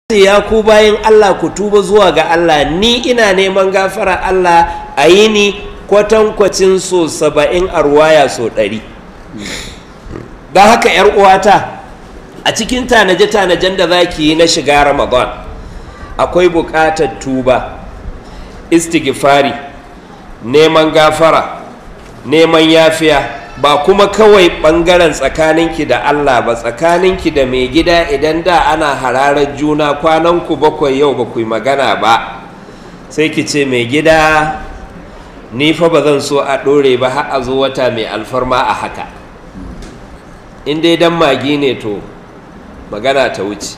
ya ku bayan Allah ku tuba zuwa ga Allah ni ina neman gafara Allah a yi ni kwatankwacin so saba'in a ruwaya so ɗari don haka ‘yar uwata a cikin tanaje-tanajen da za ki yi na shiga ramadan akwai buƙatar tuba istighfari neman gafara neman yafiya ba kuma kawai ɓangaren tsakaninki da Allah ba tsakaninki da mai gida idan da ana hararar juna kwananku bakwai yau ba ku yi magana ba sai ki ce mai gida ni fa ba zan so a ɗore ba har a zo wata mai alfarma a haka in dai dan magi ne to magana ta wuce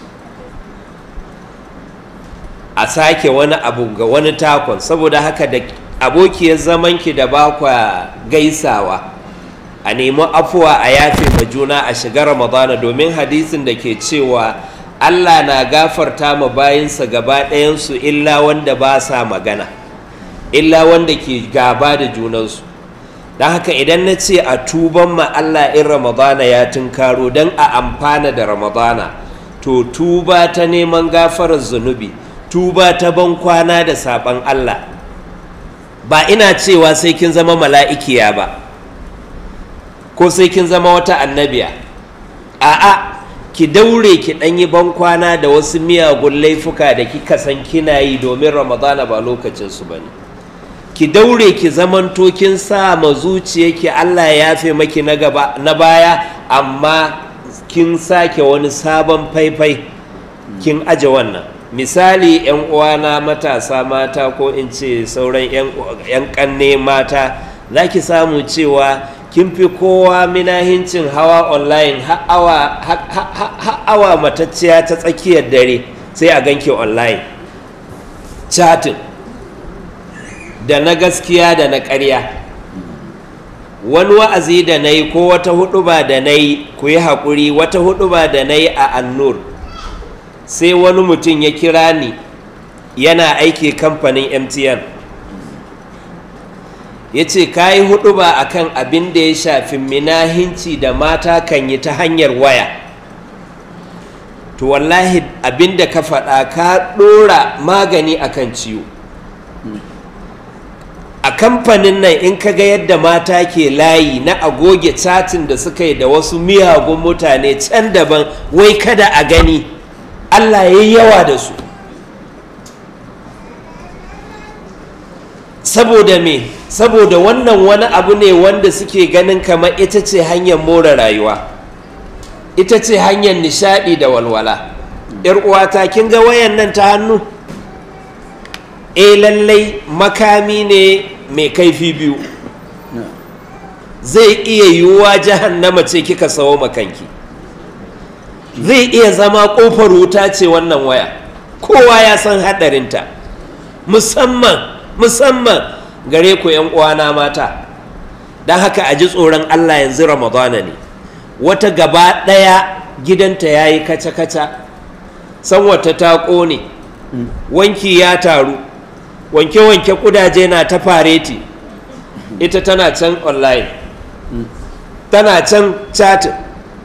a sake wani abu ga wani takon saboda haka da abokiyar zamanki da bakwa gaisawa a nemi afuwa a yafe ma juna a shiga ramadana domin hadisin da ke cewa allah na gafarta ma bayinsa gaba ɗayansu illa wanda ba sa magana illa wanda ke gaba da junansu don haka idan na ce a tuban ma allah in ramadana ya tunkaro don a amfana da ramadana to tuba ta neman gafarar zunubi tuba ta ban kwana da saɓan allah ba ina cewa sai kin zama mala'ikiya ba ko sai kin zama wata annabiya a'a ki daure ki ɗanyi bankwana da wasu miyagun laifuka da kika san kina yi domin ramadana ba lokacinsu ba ne ki daure ki zamanto kin sa ma zuciyarki allah ya yafe maki na gaba na baya amma kin sake wani sabon faifai kin aje wannan misali yan uwana matasa mata ko in ce sauran yan kanne mata za ki samu cewa kin fi kowa minahincin hawa online ha'awa matacciya ta tsakiyar dare sai a ganke online chatting da na gaskiya da na ƙarya wani wa'azi da na yi ko wata huɗuba da na yi ku yi haƙuri wata huɗuba da na yi a annur sai wani mutum ya kira ni yana aiki kamfanin mtn ya ce ka yi hudu ba a kan abin da ya shafi minahinci da mata kan yi ta hanyar waya to wallahi abin da ka faɗa ka ɗora magani a kan ciwo a kamfanin nan in ka ga yadda mata ke layi na agoge catin da suka yi da wasu miyagun mutane can daban wai kada a gani allah ya yi yawa da su saboda me saboda wannan wani abu ne wanda suke ganin kamar ita ce hanyar more rayuwa ita ce hanyar nishadi da walwala yar uwata kin ga wayan nan ta hannu e lallai makami ne mai kaifi biyu zai iya yiwuwa jahannama ce kika sawo makanki zai iya zama kofar wuta ce wannan waya kowa ya san haɗarinta musamman musamman gare ku yan uwana mata don haka a ji tsoron allah yanzu ramadana ne wata gaba ɗaya gidanta ya yi kaca-kaca san wata ta ƙone wanki ya taru wanke-wanke kudaje na ta fareti ita tana can online tana can chatin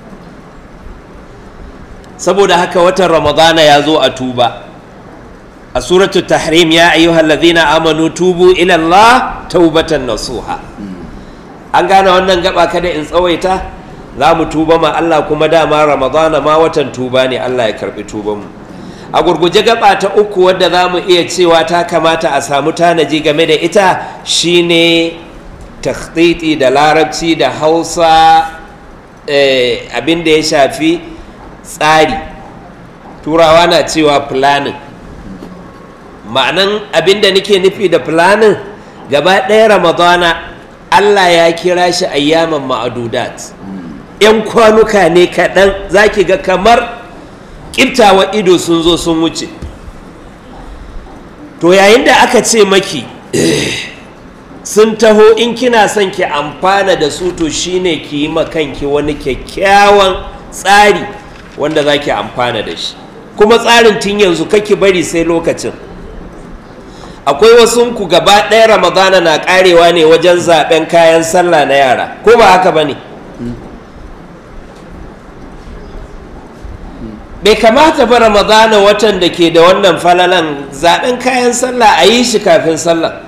saboda haka watan ramadana ya zo a tuba a suratul tahrim ya ayyuhal ladhina amanu tubu ila Allah taubatan nasuha an gane wannan gaba kada in tsawaita za mu tuba ma Allah kuma dama ramadana ma watan tuba ne Allah ya karbi tuban mu a gurguje gaba ta uku wadda za mu iya cewa ta kamata a samu tanaji game da ita shine takhtiti da larabci da hausa abin da ya shafi tsari turawa na cewa planning ma'anan abin da nake nufi da planning gaba ɗaya ramadana allah ya kira shi ayyaman ma'adudat yan kwanuka ne kaɗan za ki ga kamar ƙiftawa ido sun zo sun wuce to yayin da aka ce maki sun taho in kina son ki amfana da su to shine ki yi kanki wani kyakkyawan tsari wanda za ki amfana da shi kuma tsarin tun yanzu kake bari sai lokacin akwai wasu ku gaba ɗaya ramadana na ƙarewa ne wajen zaɓen kayan sallah na yara ko ba haka ba ne bai kamata ba ramadana watan da ke da wannan falalan zaɓen kayan sallah a yi shi kafin sallah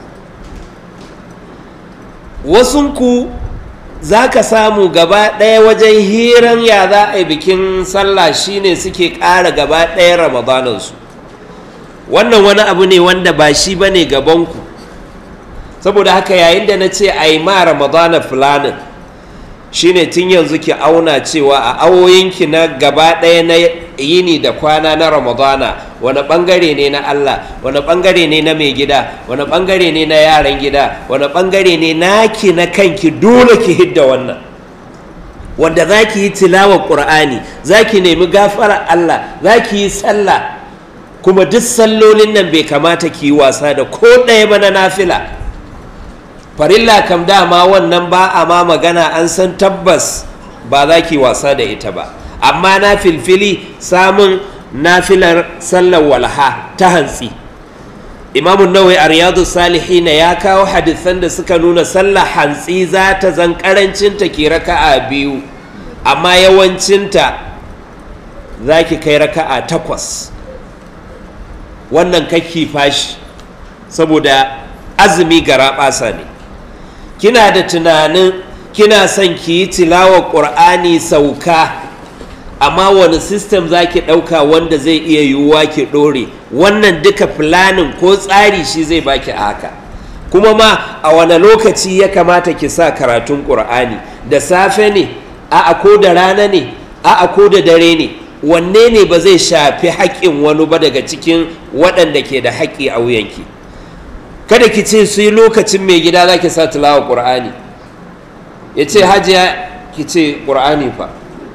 wasunku za ka samu gaba ɗaya wajen hiran ya za a yi bikin sallah shine suke ƙara gaba ɗaya ramadanansu wannan wani abu ne wanda ba shi ba ne gabanku saboda haka yayin da na ce a yi ma ramadana fulanin shine tun yanzu ki auna cewa a awoyinki na gaba ɗaya na yini da kwana na ramadana wani ɓangare ne na allah wani ɓangare ne na mai gida wani ɓangare ne na yaran gida wani ɓangare ne naki na kanki dole ki hidda wannan wanda za ki yi tilawar ƙur'ani za ki nemi gafarar allah za ki yi sallah kuma duk sallolin nan bai kamata ki yi wasa da ko ɗaya ba na nafila farilla kam dama wannan ba a ma magana an san tabbas ba za ki wasa da ita ba amma na filfili samun nafilar sallar walha ta hantsi imamun nawai a riyadu salihina ya kawo hadisan da suka nuna sallar hantsi za ta zan karancinta ke raka'a biyu amma yawancinta za ki kai raka'a takwas wannan kakki fashi saboda azumi gara ɓasa ne kina da tunanin kina son ki yi tilawar ƙur'ani sauka amma wani sistem za ki ɗauka wanda zai iya yiwuwa ki ɗore wannan duka filanin ko tsari shi zai baki a haka kuma ma a wani lokaci ya kamata ki sa karatun ƙur'ani da safe ne a ko da rana ne a ko da dare ne wanne ne ba zai shafi haƙƙin wani ba daga cikin waɗanda ke da haƙƙi a wuyanki kada ki ce su yi lokacin mai gida za ki sa tilawa ƙur'ani ya ce hajiya ki ce ƙur'ani fa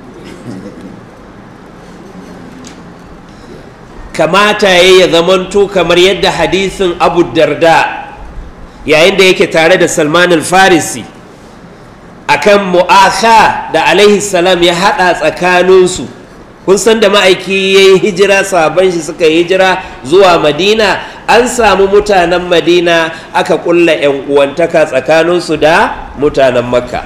kamata ya ya zamanto kamar yadda hadisin abu darda yayin da yake tare da salman al-farisi akan mu'aka da alaihi salam ya haɗa tsakaninsu kun san da ma'aiki ya yi hijira sabon shi suka yi hijira zuwa madina an samu mutanen madina aka kulla 'yan uwantaka tsakaninsu da mutanen makka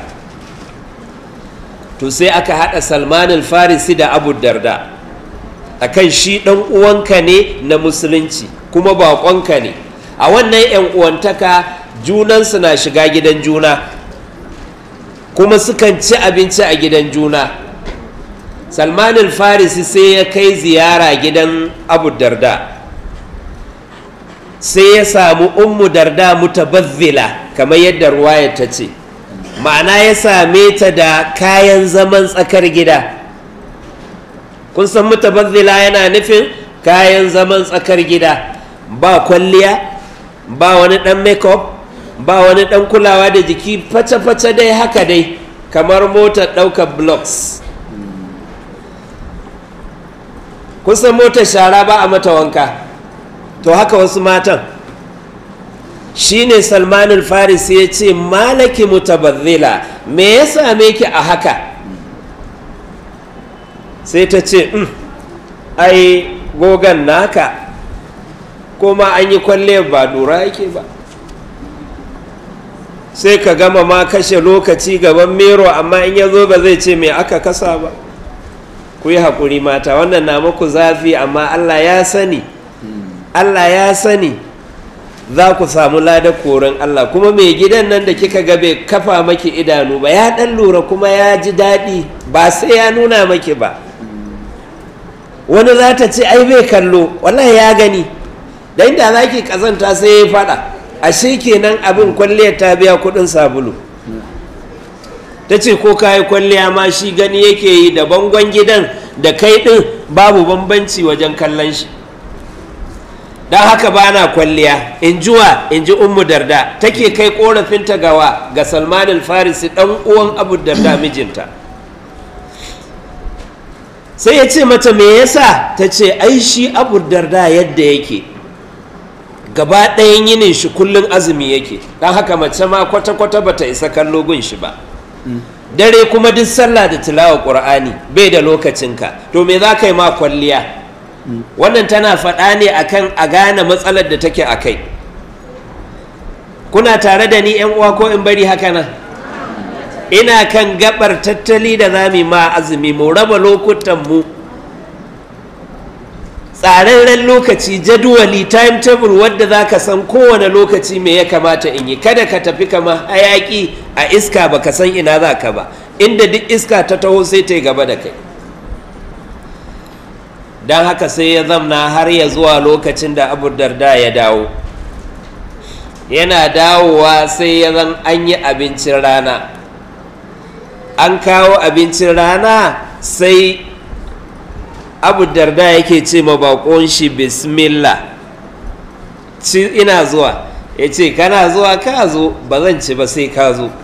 to sai aka haɗa salman farisi da abu darda akan shi ɗan uwanka ne na musulunci kuma baƙonka ne a wannan 'yan uwantaka junansu na shiga gidan juna kuma sukan ci abinci a gidan juna salman farisi sai ya kai ziyara gidan abu darda sai ya samu ummu darda mutabazzila kamar yadda ruwayar ta ce ma'ana ya same ta da kayan zaman tsakar gida kun san mutabazzila yana nufin kayan zaman tsakar gida ba kwalliya ba wani dan makeup ba wani dan kulawa da jiki face-face dai haka dai kamar motar ɗaukar blocks kun san motar shara ba a mata wanka to haka wasu matan shine salmanul faris ya ce malaki mutabazzila me ya same ki a haka sai ta ce ai gogan naka kuma an yi kwalle ba dura yake ba sai ka gama ma kashe lokaci gaban mero amma in ya zo ba zai ce me aka kasa ba ku yi haƙuri mata wannan na muku zafi amma allah ya sani allah ya sani za ku samu lada koren allah kuma mai gidan nan da kika ga bai kafa maki idanu ba ya ɗan lura kuma ya ji daɗi ba sai ya nuna maki ba wani za ta ce ai bai kallo wallahi ya gani da inda za ki kazanta sai ya faɗa ashe kenan abin kwalliyar ta biya kuɗin sabulu ta ce ko kayi kwalliya ma shi gani yake yi da bangon gidan da kai ɗin babu bambanci wajen kallon shi don haka ba na kwalliya in jiwa in ji ummu darda take kai korafinta gawa ga salman farisi ɗan uwan abu darda mijinta sai ya ce mata me yasa ta ce ai shi abu darda yadda yake gaba ɗayan yinin shi kullum azumi yake don haka mace ma kwata-kwata bata isa kallo gun shi ba dare kuma duk sallah da tilawa ƙur'ani bai da lokacinka to me za ka yi ma kwalliya wannan tana faɗa ne akan a gane matsalar da take a kai kuna tare da ni yan uwa ko in bari haka nan ina kan gabar tattali da za mu ma azumi mu raba lokutan mu tsararren lokaci jadwali timetable wadda za ka san kowane lokaci me ya kamata in yi kada ka tafi kama hayaki a iska ba ka san ina za ka ba inda duk iska ta taho sai ta yi gaba da kai don haka sai ya zamna har ya zuwa lokacin da abu darda ya dawo yana dawowa sai ya zan an yi abincin rana an kawo abincin rana sai abu darda yake ce ma bakon shi bismillah ci ina zuwa ya ce kana zuwa ka zo ba zan ci ba sai ka zo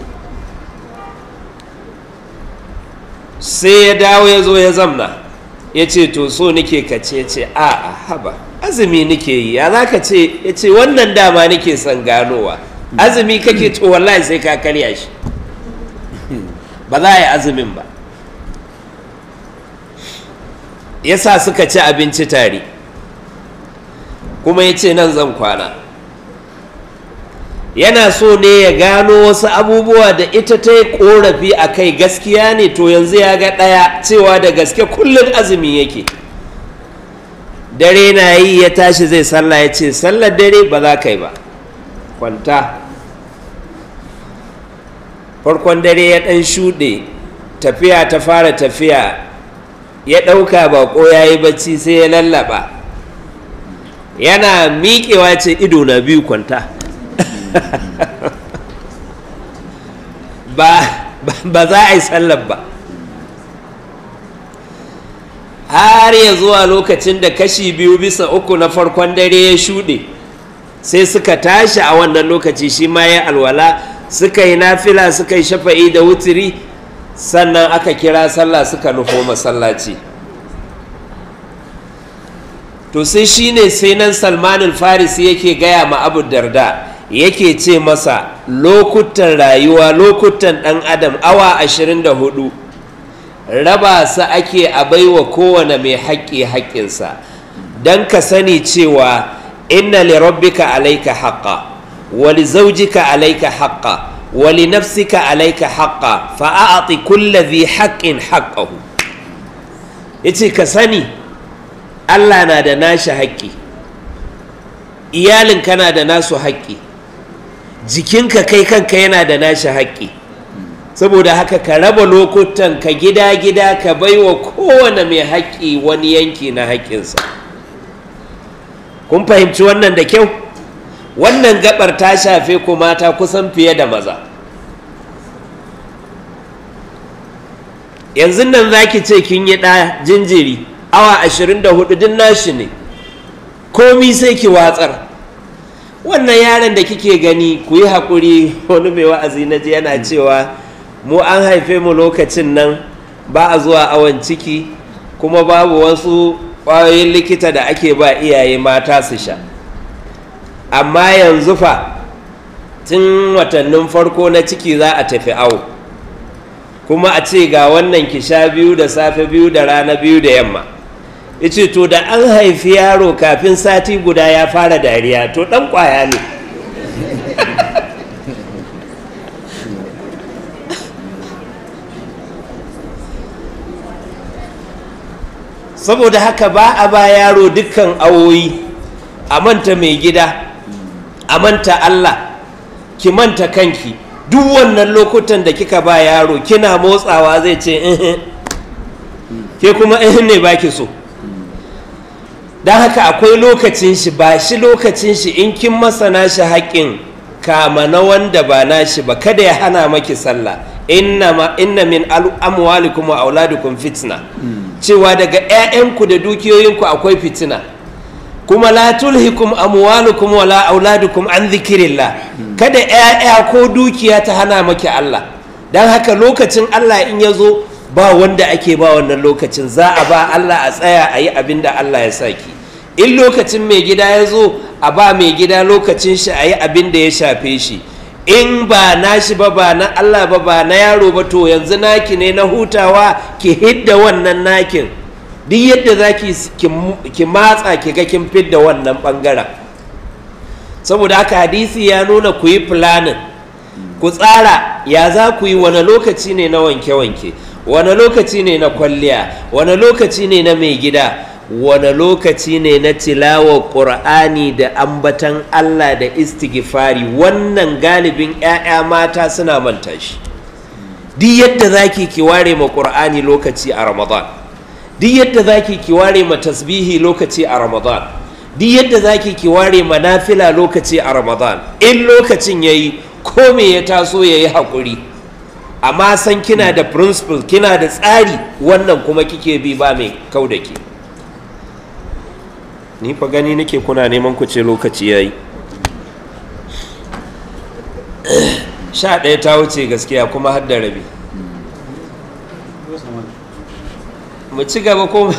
sai ya dawo ya zo ya zamna ya ce to so nike ka ce ce a a haba azumi nike yi ya za ka ce ya ce wannan dama nike son ganowa azumi kake to wallahi sai ka karya shi ba za a yi azumin ba yasa suka ci abinci tare kuma ya ce nan zan kwana yana so ne ya gano wasu abubuwa da ita ta yi korafi a kai gaskiya ne to yanzu ya ga ɗaya cewa da gaske kullum azumi yake dare na yi ya tashi zai sallah ya ce sallar dare ba za ka yi ba kwanta farkon dare ya ɗan shuɗe tafiya ta fara tafiya ya ɗauka baƙo ya yi bacci sai ya lallaba yana miƙewa ce ido na biyu kwanta ba za a yi sallar ba har ya zuwa lokacin da kashi biyu bisa uku na farkon dare ya shuɗe sai suka tashi a wannan lokaci shi ma ya alwala suka yi nafila suka yi shafa'i da wutiri sannan aka kira sallah suka nufo masallaci to sai shine sai nan salmanin farisi yake gaya ma abu darda yake ce masa lokutan rayuwa lokutan ɗan adam awa 24 raba su ake a baiwa kowane mai haƙƙi haƙƙinsa don ka sani cewa inna li rabbika alaika haqqa wa li zawjika alaika haqqa wa li nafsika alaika haqqa fa a'ti kulli dhi haqqin haqqahu yace ka sani Allah na da nashi haƙƙi iyalin kana da nasu haƙƙi jikinka kai kanka yana da nashi haƙƙi saboda haka ka raba lokutan ka gida-gida ka baiwa kowane mai haƙƙi wani yanki na haƙƙinsa kun fahimci wannan da kyau wannan gabar ta shafe ku mata kusan fiye da maza yanzu nan za ki ce kin yi ɗa jinjiri awa 24 din nashi ne komi sai ki watsar wannan yaron da kike gani ku yi haƙuri wani mai wa'azi na ji yana cewa mu an haife mu lokacin nan ba a zuwa awon ciki kuma babu wasu ƙwayoyin likita da ake ba iyaye mata su sha amma yanzu fa tun watannin farko na ciki za a tafi awo kuma a ce ga wannan ki sha biyu da safe biyu da rana biyu da yamma yace to da an haifi yaro kafin sati guda ya fara dariya to dan kwaya ne saboda haka ba a ba yaro dukkan awoyi a manta mai gida a manta Allah ki manta kanki duk wannan lokutan da kika ba yaro kina motsawa zai ce ke kuma ne baki so don haka akwai lokacin shi ba shi lokacin shi in kin masana shi haƙƙin kama na wanda ba na shi ba kada ya hana maki sallah inna min amwalikum wa auladikum fitna cewa daga 'ya'yanku da dukiyoyinku akwai fitina kuma la tulhikum amwalukum wala auladukum an zikirillah kada 'ya'ya ko dukiya ta hana maki Allah don haka lokacin Allah in ya zo ba wanda ake ba wannan lokacin za a ba Allah a tsaya a yi abin da Allah ya saki in lokacin mai gida ya zo a ba mai gida lokacin shi a yi abin da ya shafe shi in ba nashi ba ba na Allah ba ba na yaro ba to yanzu naki ne na hutawa ki hidda wannan nakin duk yadda za ki matsa ki ga kin fidda wannan bangaren saboda haka hadisi ya nuna ku yi planning ku tsara ya za ku yi wani lokaci ne na wanke-wanke wani lokaci ne na kwalliya wani lokaci ne na mai gida wane lokaci ne na tilawar ƙur'ani da ambatan Allah da istighfari wannan galibin 'ya'ya mata suna manta shi duk yadda zaki ki ware ma ƙur'ani lokaci a ramadan duk yadda zaki ki ware ma tasbihi lokaci a ramadan duk yadda zaki ki ware ma nafila lokaci a ramadan in lokacin yayi ko me ya taso yayi haƙuri amma san kina da principle kina da tsari wannan kuma kike bi ba mai kau da ke ni fa gani nake kuna neman ku ce lokaci yayi sha ɗaya ta wuce gaskiya kuma har da rabi mu ci gaba ko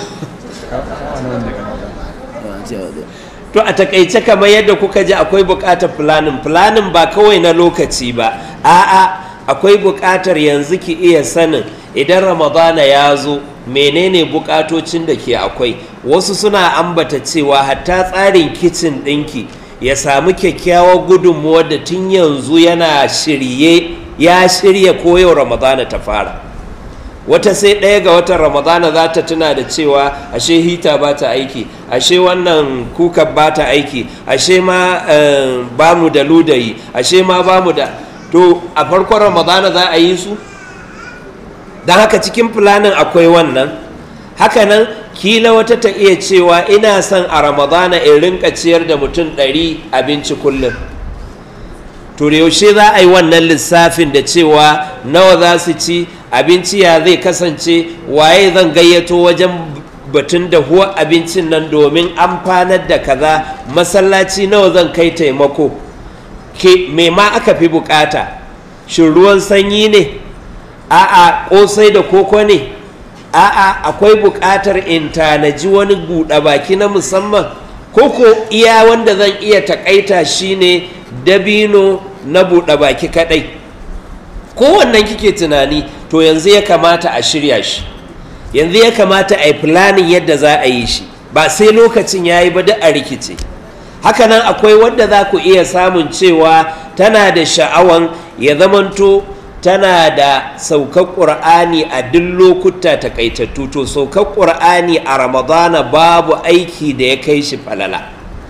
to a takaice kamar yadda kuka ji akwai buƙatar planning planning ba kawai na lokaci ba a'a akwai buƙatar yanzu ki iya sanin idan ramadana ya zo menene buƙatocin da ke akwai wasu suna ambata cewa hatta tsarin kicin ɗinki ya samu kyakkyawar gudunmuwar da tun yanzu yana shirye ya shirya koyau ramadana ta fara wata sai ɗaya ga watan ramadana za ta tuna da cewa ashe hita ba ta aiki ashe wannan kuka ba ta aiki ashe ma ba mu da ludayi ashe ma ba mu da to a farkon ramadana za a yi su don haka cikin fulanin akwai wannan hakanan kila wata ta iya cewa ina son a ramadana in rinka ciyar da mutum ɗari abinci kullum to yaushe za a yi wannan lissafin da cewa nawa za su ci abinci ya zai kasance waye zan gayyato wajen batun da huwa abincin nan domin amfanar da kaza masallaci nawa zan kai taimako ke me ma aka fi bukata shin ruwan sanyi ne a'a kosai da koko ne a'a akwai bukatar in tanaji wani buɗe baki na musamman koko iya wanda zan iya takaita shine dabino na buɗe baki kadai kowannan kike tunani to yanzu ya kamata a shirya shi yanzu ya kamata a yi planning yadda za a yi shi ba sai lokacin ya yi ba duk a rikice hakanan akwai wadda za ku iya samun cewa tana da sha'awan ya zamanto tana da saukar ƙur'ani a duk lokuta takaitattu to saukar ƙur'ani a ramadana babu aiki da ya kai shi falala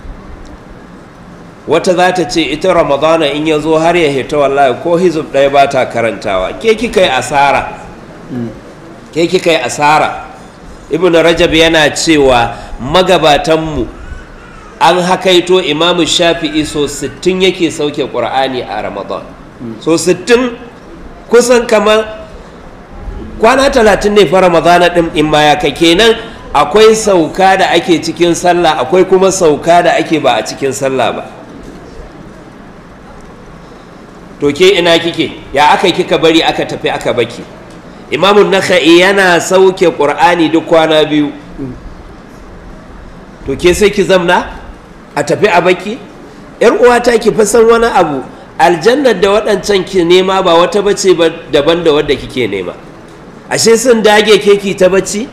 wata za ta ce ita ramadana in ya zo har ya hita wallahi ko hizub ɗaya ba ta karantawa ke kika yi asara ke kika yi asara ibn rajab yana cewa magabatanmu an hakaito imamu shafi'i so 60 yake sauke ƙur'ani a ramadan so 60 kusan kamar kwana 30 ne fa ramadana ɗin in ma ya kai kenan akwai sauka da ake cikin sallah akwai kuma sauka da ake ba a cikin sallah ba to ke ina kike ya aka kika bari aka tafi aka baki imamun naka'i yana sauke ƙur'ani duk kwana biyu to ke sai ki zamna a tafi a baki yar uwata ki fi san wani abu aljannar da waɗancan ki nema ba wata bace ba daban da wadda kike nema ashe sun dage keki ta bacci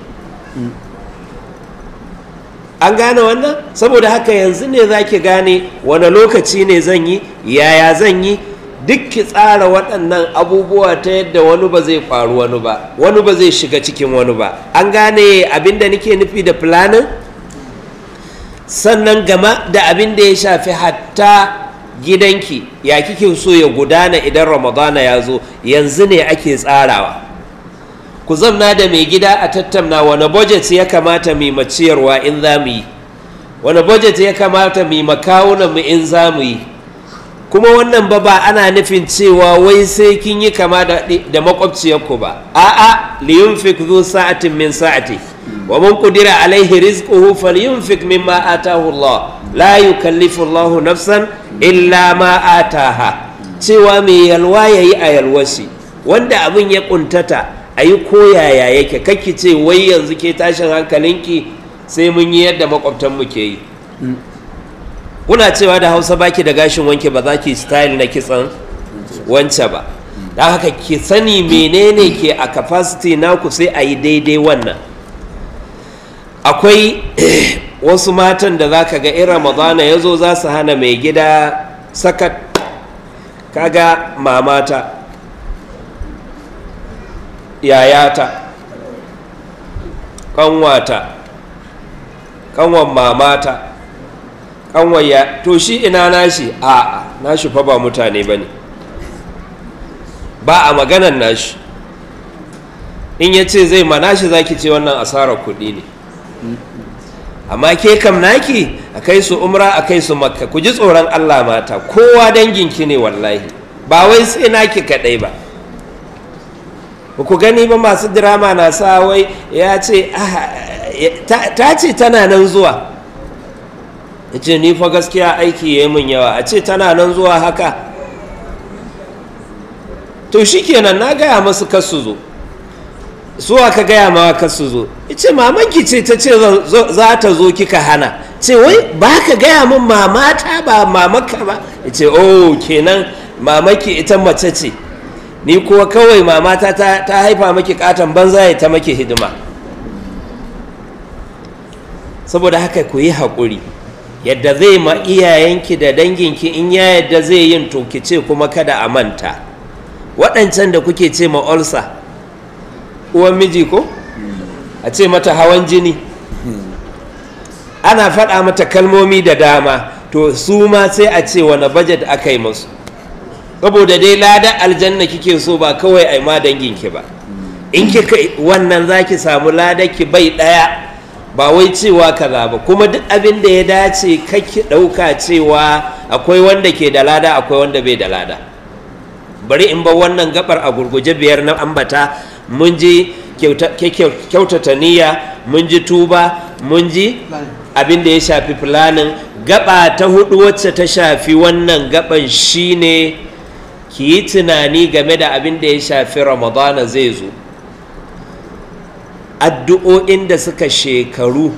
an gane wannan saboda haka yanzu ne za ki gane wani lokaci ne zan yi yaya zan yi duk ki tsara waɗannan abubuwa ta yadda wani ba zai faru wani ba wani ba zai shiga cikin wani ba an gane abin da nake nufi da planin sannan gama da abin da ya shafi hatta gidanki ya kike so ya gudana idan ramadana ya zo yanzu ne ake tsarawa ku zamna da mai gida a tattauna wani budget ya kamata mai maciyarwa in za mu yi wani budget ya kamata mai makawunan mu in za mu yi kuma wannan ba ba ana nufin cewa wai sai kin yi kama da, da makwabciyarku ba a'a liyunfik zu sa'atin min sa'ati wa man qudira alaihi rizquhu falyunfik mimma atahu Allah la yukallifu Allah nafsan illa ma ataha cewa mai yalwa yayi a yalwashi wanda abin ya kuntata a yi koyaya yake kake ce wai yanzu ke tashin hankalinki sai mun yi yadda makwabtanmu ke yi kuna cewa da hausa baki da gashin wanke ba za ki style na kitsan wance ba don haka ki sani menene ke a capacity naku sai a yi daidai wannan akwai wasu matan da za ka ga in ramadana ya zo za su hana mai gida sakat kaga mamata yayata ƙanwata kanwan mamata kanwan ya to shi ina nashi a nashi fa ba mutane ba ne ba a maganan nashi in ya ce zai ma nashi za ki ce wannan asarar kuɗi ne amma ke kam naki a kai su umra a kai su makka ku ji tsoron allah mata kowa danginki ne wallahi ba wai sai naki kaɗai ba ba ku gani ba masu dirama na sa wai ya ce ta ce tana nan zuwa ya ce ni fa gaskiya aiki ya yi min yawa a ce tana nan zuwa haka to shi kenan na gaya masu kasu zo suwa ka gaya mawa kasu zo ya ce mamanki ce ta ce za ta zo kika hana ce wai ba ka gaya min mamata ba mamaka ba ya ce oh kenan mamaki ita mace ce ni kuwa kawai mamata ta, ta haifa maki katon banza ya ta maki hidima saboda haka ku yi haƙuri yadda zai ma iyayenki da danginki in ya yadda zai yin to ki ce kuma kada a manta waɗancan da kuke ce ma olsa uwan miji ko a ce mata hawan jini ana faɗa mata kalmomi da dama to su ma sai a ce wani bajet aka yi musu saboda dai ladan aljanna kike so ba kawai a ma danginki ba in kika wannan za ki samu ki bai ɗaya ba wai cewa kaza ba kuma duk abin da ya dace kake ɗauka cewa akwai wanda ke da lada akwai wanda bai da lada bari in ba wannan gabar a gurguje biyar na ambata mun ji kyautata niyya mun ji tuba mun ji abin da ya shafi fulanin gaba ta hudu wacce ta shafi wannan gaban shine ki yi tunani game da abin da ya shafi ramadana zai zo addu'o'in da suka shekaru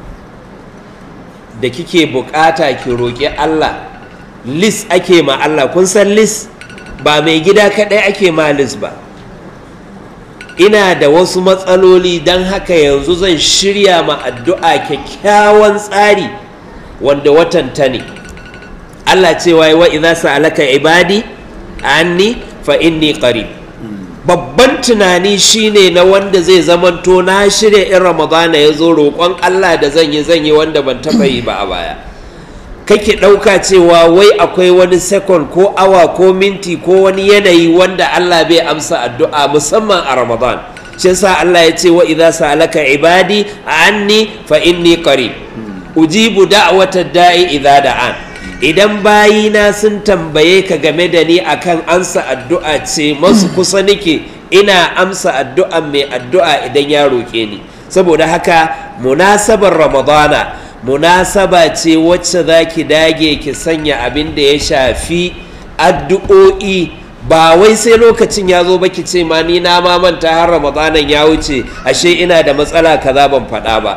da kike bukata ki roƙi Allah lis ake ma Allah kun san lis ba mai gida kaɗai ake ma lis ba ina da wasu matsaloli don haka yanzu zan shirya ma addu'a kyakkyawan tsari wanda watan ta ne Allah cewa wa idza sa'alaka ibadi anni fa inni qarib babban tunani shine na wanda zai zamanto na shirya in ramadana ya zo roƙon Allah da zan yi zan yi wanda ban taɓa yi ba a baya kake ɗauka cewa wai akwai wani sekon ko awa ko minti ko wani yanayi wanda Allah bai amsa addu'a musamman a ramadan shi yasa Allah ya ce wa idza sa'alaka ibadi anni fa inni qarib ujibu da'watad da'i idza da'an idan bayina sun tambaye ka game da ni akan amsa addu'a ce masu kusa nake ina amsa addu'a mai addu'a idan ya roƙe ni saboda haka munasabar ramadana munasaba ce wacce za ki dage ki sanya abin da ya shafi addu'o'i ba wai sai lokacin ya zo ba ki ce ma ni na ma manta har ramadanan ya wuce ashe ina da matsala kaza ban faɗa ba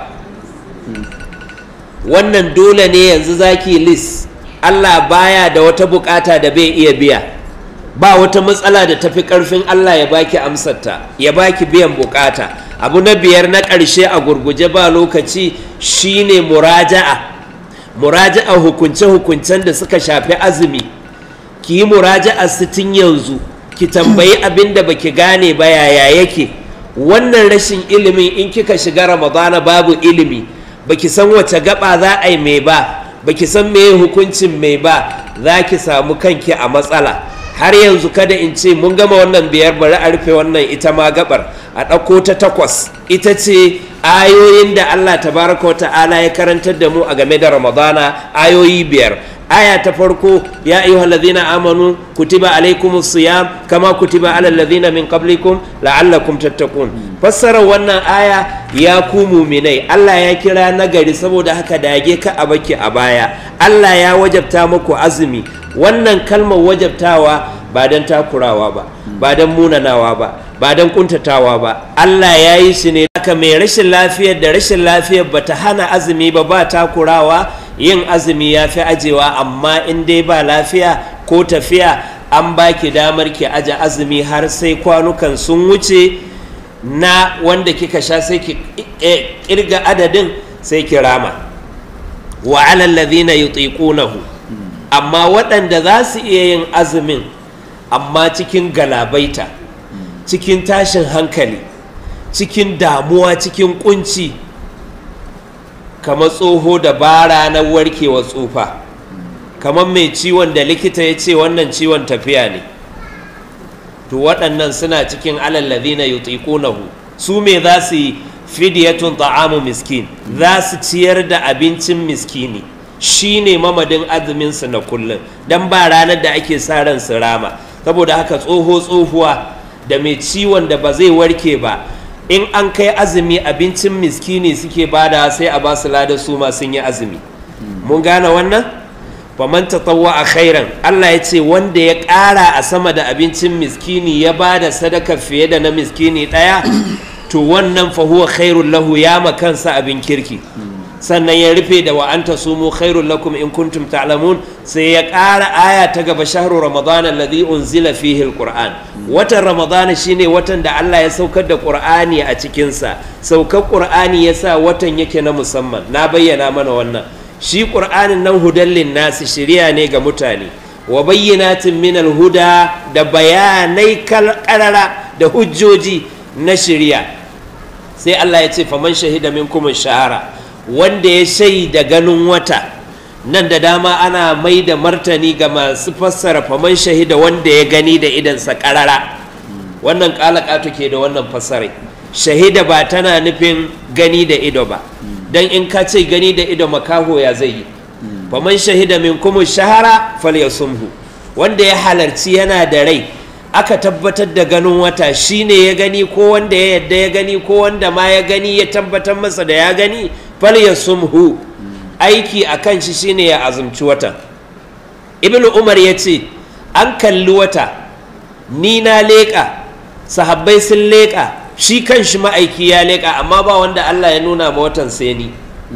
wannan dole ne yanzu zaki list Allah baya da wata bukata da bai iya biya ba wata matsala da tafi karfin Allah ya baki amsarta ya baki biyan bukata abu na biyar na ƙarshe a gurguje ba lokaci shine muraja'a muraja'a hukunce-hukuncen da suka shafi azumi ki yi muraja'a sitin yanzu ki tambayi abin da baki gane ba yaya yake wannan rashin ilimin in kika shiga ramadana babu ilimi baki san wace gaba za a yi mai ba baki san meye hukuncin mai ba za ki samu kanki a matsala har yanzu kada in ce mun gama wannan biyar bari a rufe wannan ita ma gabar a ɗauko ta takwas ita ce ayoyin da Allah tabaraka ta'ala ya karantar da mu a game da ramadana ayoyi biyar aya ta farko ya ayyuha allazina amanu kutiba alaikumus siyam kama kutiba alal ladzina min qablikum la'allakum tattaqun fassara wannan aya ya ku muminai Allah ya kira nagari saboda haka dage ka a baki a baya Allah ya wajabta muku azumi wannan kalmar wajabtawa ba don takurawa ba ba don munanawa ba ba don kuntatawa ba Allah ya yi shi ne haka mai rashin lafiyar da rashin lafiyar ba ta hana azumi ba ba takurawa yin azumi ya fi ajewa amma in dai ba lafiya ko tafiya an baki damar ki aje azumi har sai kwanukan sun wuce na wanda kika sha sai ki kirga adadin sai ki rama wa alal ladhina yutiqunahu amma waɗanda za su iya yin azumin amma cikin galabaita cikin tashin hankali cikin damuwa cikin kunci kamar tsoho da bara na warkewa tsufa kamar mai ciwon da likita ya ce wannan ciwon tafiya ne to waɗannan suna cikin alallazi na yutiqunahu su me za su yi fidiyatun ta'amu miskin za su ciyar da abincin miskini shi ne mamadin azuminsu na kullum don ba ranar da ake sa ran su rama saboda haka tsoho tsohuwa da mai ciwon da ba zai warke ba in an kai azumi abincin miskini suke bada sai a ba su lada su ma sun yi azumi mun gane wannan faman tatawwa a khairan Allah ya ce wanda ya ƙara a sama da abincin miskini ya ba da sadaka fiye da na miskini ɗaya to wannan fa huwa khairul lahu ya makansa abin kirki sannan ya rufe da wa anta sumu khairul lakum in kuntum ta'lamun sai ya ƙara aya ta gaba shahru ramadan alladhi unzila fihi alquran watan ramadan shine watan da Allah ya saukar da qur'ani a cikin sa saukar qur'ani yasa watan yake na musamman na bayyana mana wannan shi qur'anin nan hudallin nasi shiriya ne ga mutane wa bayyinatin min alhuda da bayanai karara da hujjoji na shiriya sai Allah ya ce faman shahida minkum shahara wanda ya shaida ganin wata nan da dama ana mai da martani ga masu fassara faman shahida wanda ya gani da idansa karara wannan kalakatu ke da wannan fassarai shahida ba tana nufin gani da ido ba don in ka ce gani da ido makaho ya zai yi faman shahida min kuma shahara falyasumhu wanda ya halarci yana da rai aka tabbatar da ganin wata shine ya gani ko wanda ya yadda ya gani ko wanda ma ya gani ya tabbatar masa da ya gani falyasumhu aiki a kan shi shine ya azumci watan ibn umar ya ce an kalli wata ni na leƙa sahabbai sun leƙa shi kan shi ma'aiki ya leƙa amma ba wanda allah ya nuna ma watan sai ni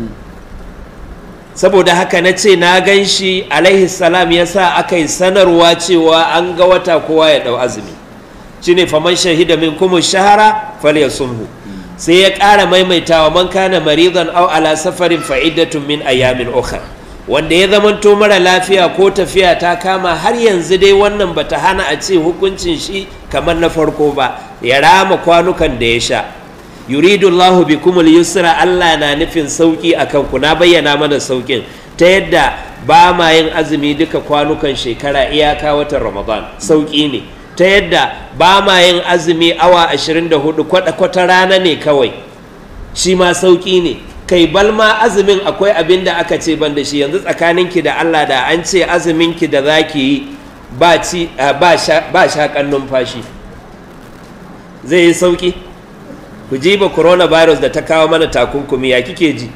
saboda haka na ce na gan shi alaihi salam ya sa aka yi sanarwa cewa an ga wata kowa ya ɗau azumi shine faman shahida min kuma shahara falyasumhu sai ya ƙara maimaitawa man kana maridan aw ala safarin fa'idatun min ayamin ukhra wanda ya zamanto mara lafiya ko tafiya ta kama har yanzu dai wannan bata hana a ce hukuncin shi kamar na farko ba ya rama kwanukan da ya sha yuridu Allahu bikumul yusra Allah na nufin sauki akan ku na bayyana mana saukin ta yadda ba ma yin azumi duka kwanukan shekara iyaka watan Ramadan sauki ne ta yadda ba ma yin azumi awa 24 kwata-kwata rana ne kawai shi ma sauƙi ne kai balma azumin akwai abin da aka ce ban da shi yanzu tsakaninki da Allah da an ce azuminki da za ki yi ba shaƙan numfashi zai yi sauƙi ku ji ba coronavirus da ta kawo mana takunkumi ya kike ji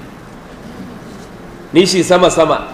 nishi sama-sama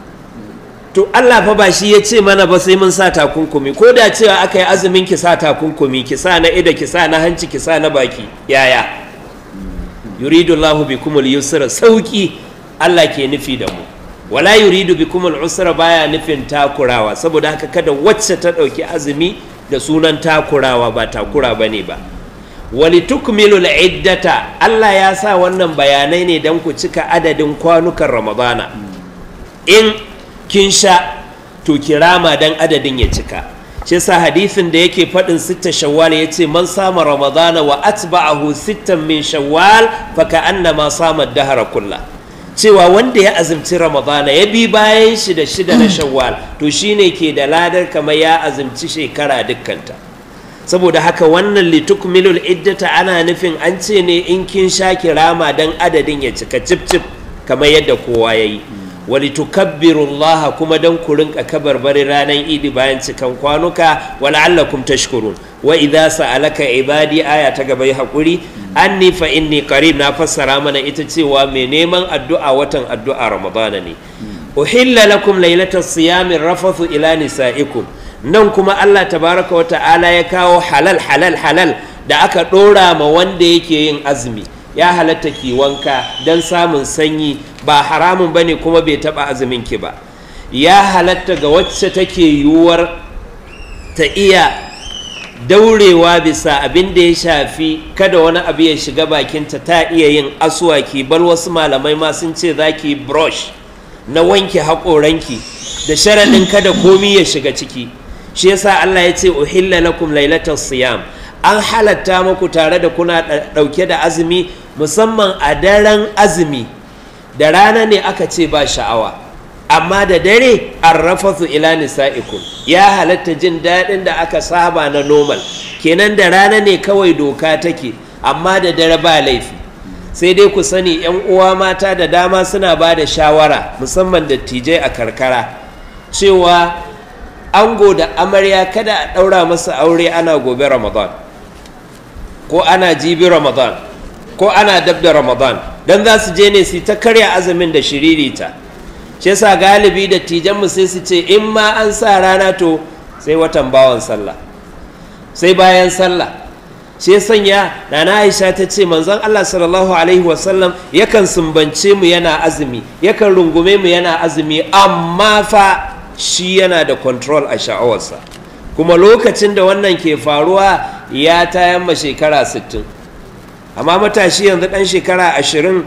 to Allah fa ba shi ya ce mana ba sai mun sa takunkumi ko da cewa aka yi azumin ki sa takunkumi ki sa na ida ki sa na hanci ki sa na baki yaya yuridu Allahu bikumul yusra sauki Allah ke nufi da mu wala yuridu bikumul usra baya nufin takurawa saboda haka kada wacce ta dauki azumi da sunan takurawa ba takura bane ba wali tukmilul iddata Allah ya sa wannan bayanai ne dan ku cika adadin kwanukan Ramadana in kin sha to kirama dan adadin ya cika shi yasa hadisin da yake faɗin sitta shawwal ya ce man sama ramadana wa atba'ahu sittan min shawwal fa ka'annama sama dahara kulla cewa wanda ya azumci ramadana ya bi bayan shi da shida na shawwal to shine ke da ladar kamar ya azumci shekara dukkanta saboda haka wannan litukmilul iddata ana nufin an ce ne in kin sha kirama dan adadin ya cika cip cip kamar yadda kowa ya yi wali tukabbirullaha kuma dan ku rinka kabarbari ranar idi bayan cikan kwanuka wala'allakum tashkurun wa idza sa'alaka ibadi aya ta gaba hakuri anni fa inni qarib na fassara mana ita cewa mai neman addu'a watan addu'a ramadana ne uhilla lakum lailatas siyami rafathu ila nisaikum nan kuma Allah tabaraka wa ta'ala ya kawo halal halal halal da aka dora ma wanda yake yin azumi ya halatta ki wanka don samun sanyi ba haramun bane kuma bai taba azumin ki ba ya halatta ga wacce take yiwuwar ta iya daurewa bisa abin da ya shafi kada wani abu ya shiga bakinta ta iya yin aswaki bal wasu malamai ma sun ce za ki brush na wanke haƙoranki da sharaɗin kada komi ya shiga ciki shi yasa Allah ya ce uhilla lakum lailatas siyam an halatta muku tare da kuna ɗauke da azumi musamman a daren azumi da rana ne aka ce ba sha'awa amma da dare arrafathu ila nisa'ikum ya halatta jin daɗin da aka saba na normal kenan da rana ne kawai doka take amma da dare ba laifi sai dai ku sani yan uwa mata da dama suna ba da shawara musamman dattijai a karkara cewa ango da amarya kada a ɗaura masa aure ana gobe ramadan ko ana jibi ramadan ko ana dab da ramadan don za su je ne su ta karya azumin da shiririta shi yasa galibi da tijanmu sai su ce in ma an sa rana to sai watan bawan sallah sai bayan sallah shi sanya nana aisha ta ce manzon allah sallallahu alaihi wasallam yakan sumbance mu yana azumi yakan rungume mu yana azumi amma fa shi yana da control a sha'awarsa kuma lokacin da wannan ke faruwa ya tayan ma shekara 60 amma matashi yanzu dan shekara 20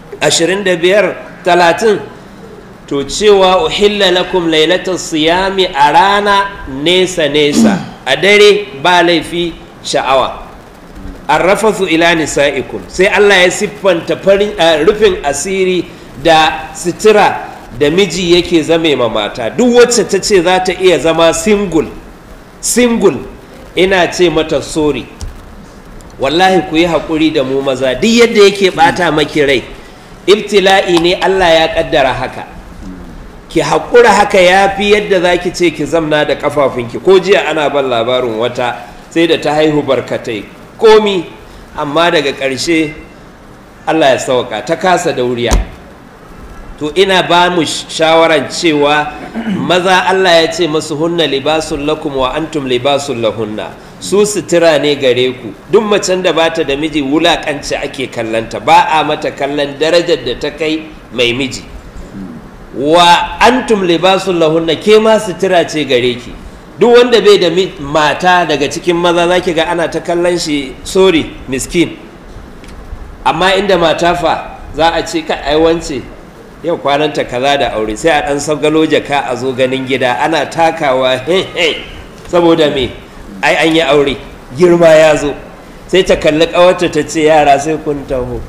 25 30 to cewa uhilla lakum lailatul siyami a rana nesa nesa a dare ba laifi sha'awa arrafathu ila nisa'ikum sai Allah ya siffanta farin rufin asiri da sitira da miji yake zame ma mata duk wacce ta ce za ta iya zama single single ina ce mata sorry wallahi ku yi haƙuri da mu maza duk yadda yake ɓata maki rai ibtila'i ne Allah ya ƙaddara haka ki haƙura haka ya fi yadda za ki ce ki zamna da ƙafafunki ko jiya ana ban labarin wata sai da ta haihu barkatai komi amma daga ƙarshe Allah ya sauka ta kasa dauriya to ina ba mu shawaran cewa maza Allah ya ce masu hunna libasun lakum wa antum libasun lahunna su sutura ne gare ku duk macen da bata da miji wulakanci ake kallanta ba a mata kallon darajar da ta kai mai miji wa antum libasun lahunna ke ma sutura ce gare ki duk wanda bai da mata daga cikin maza zaki ga ana ta kallon shi sorry miskin amma inda mata fa za a ce ka aiwance yau kwananta kaza da aure sai a ɗan sagalo jaka a zo ganin gida ana takawa saboda me ai an yi aure girma ya zo sai ta kalli ƙawarta ta ce yara sai kun taho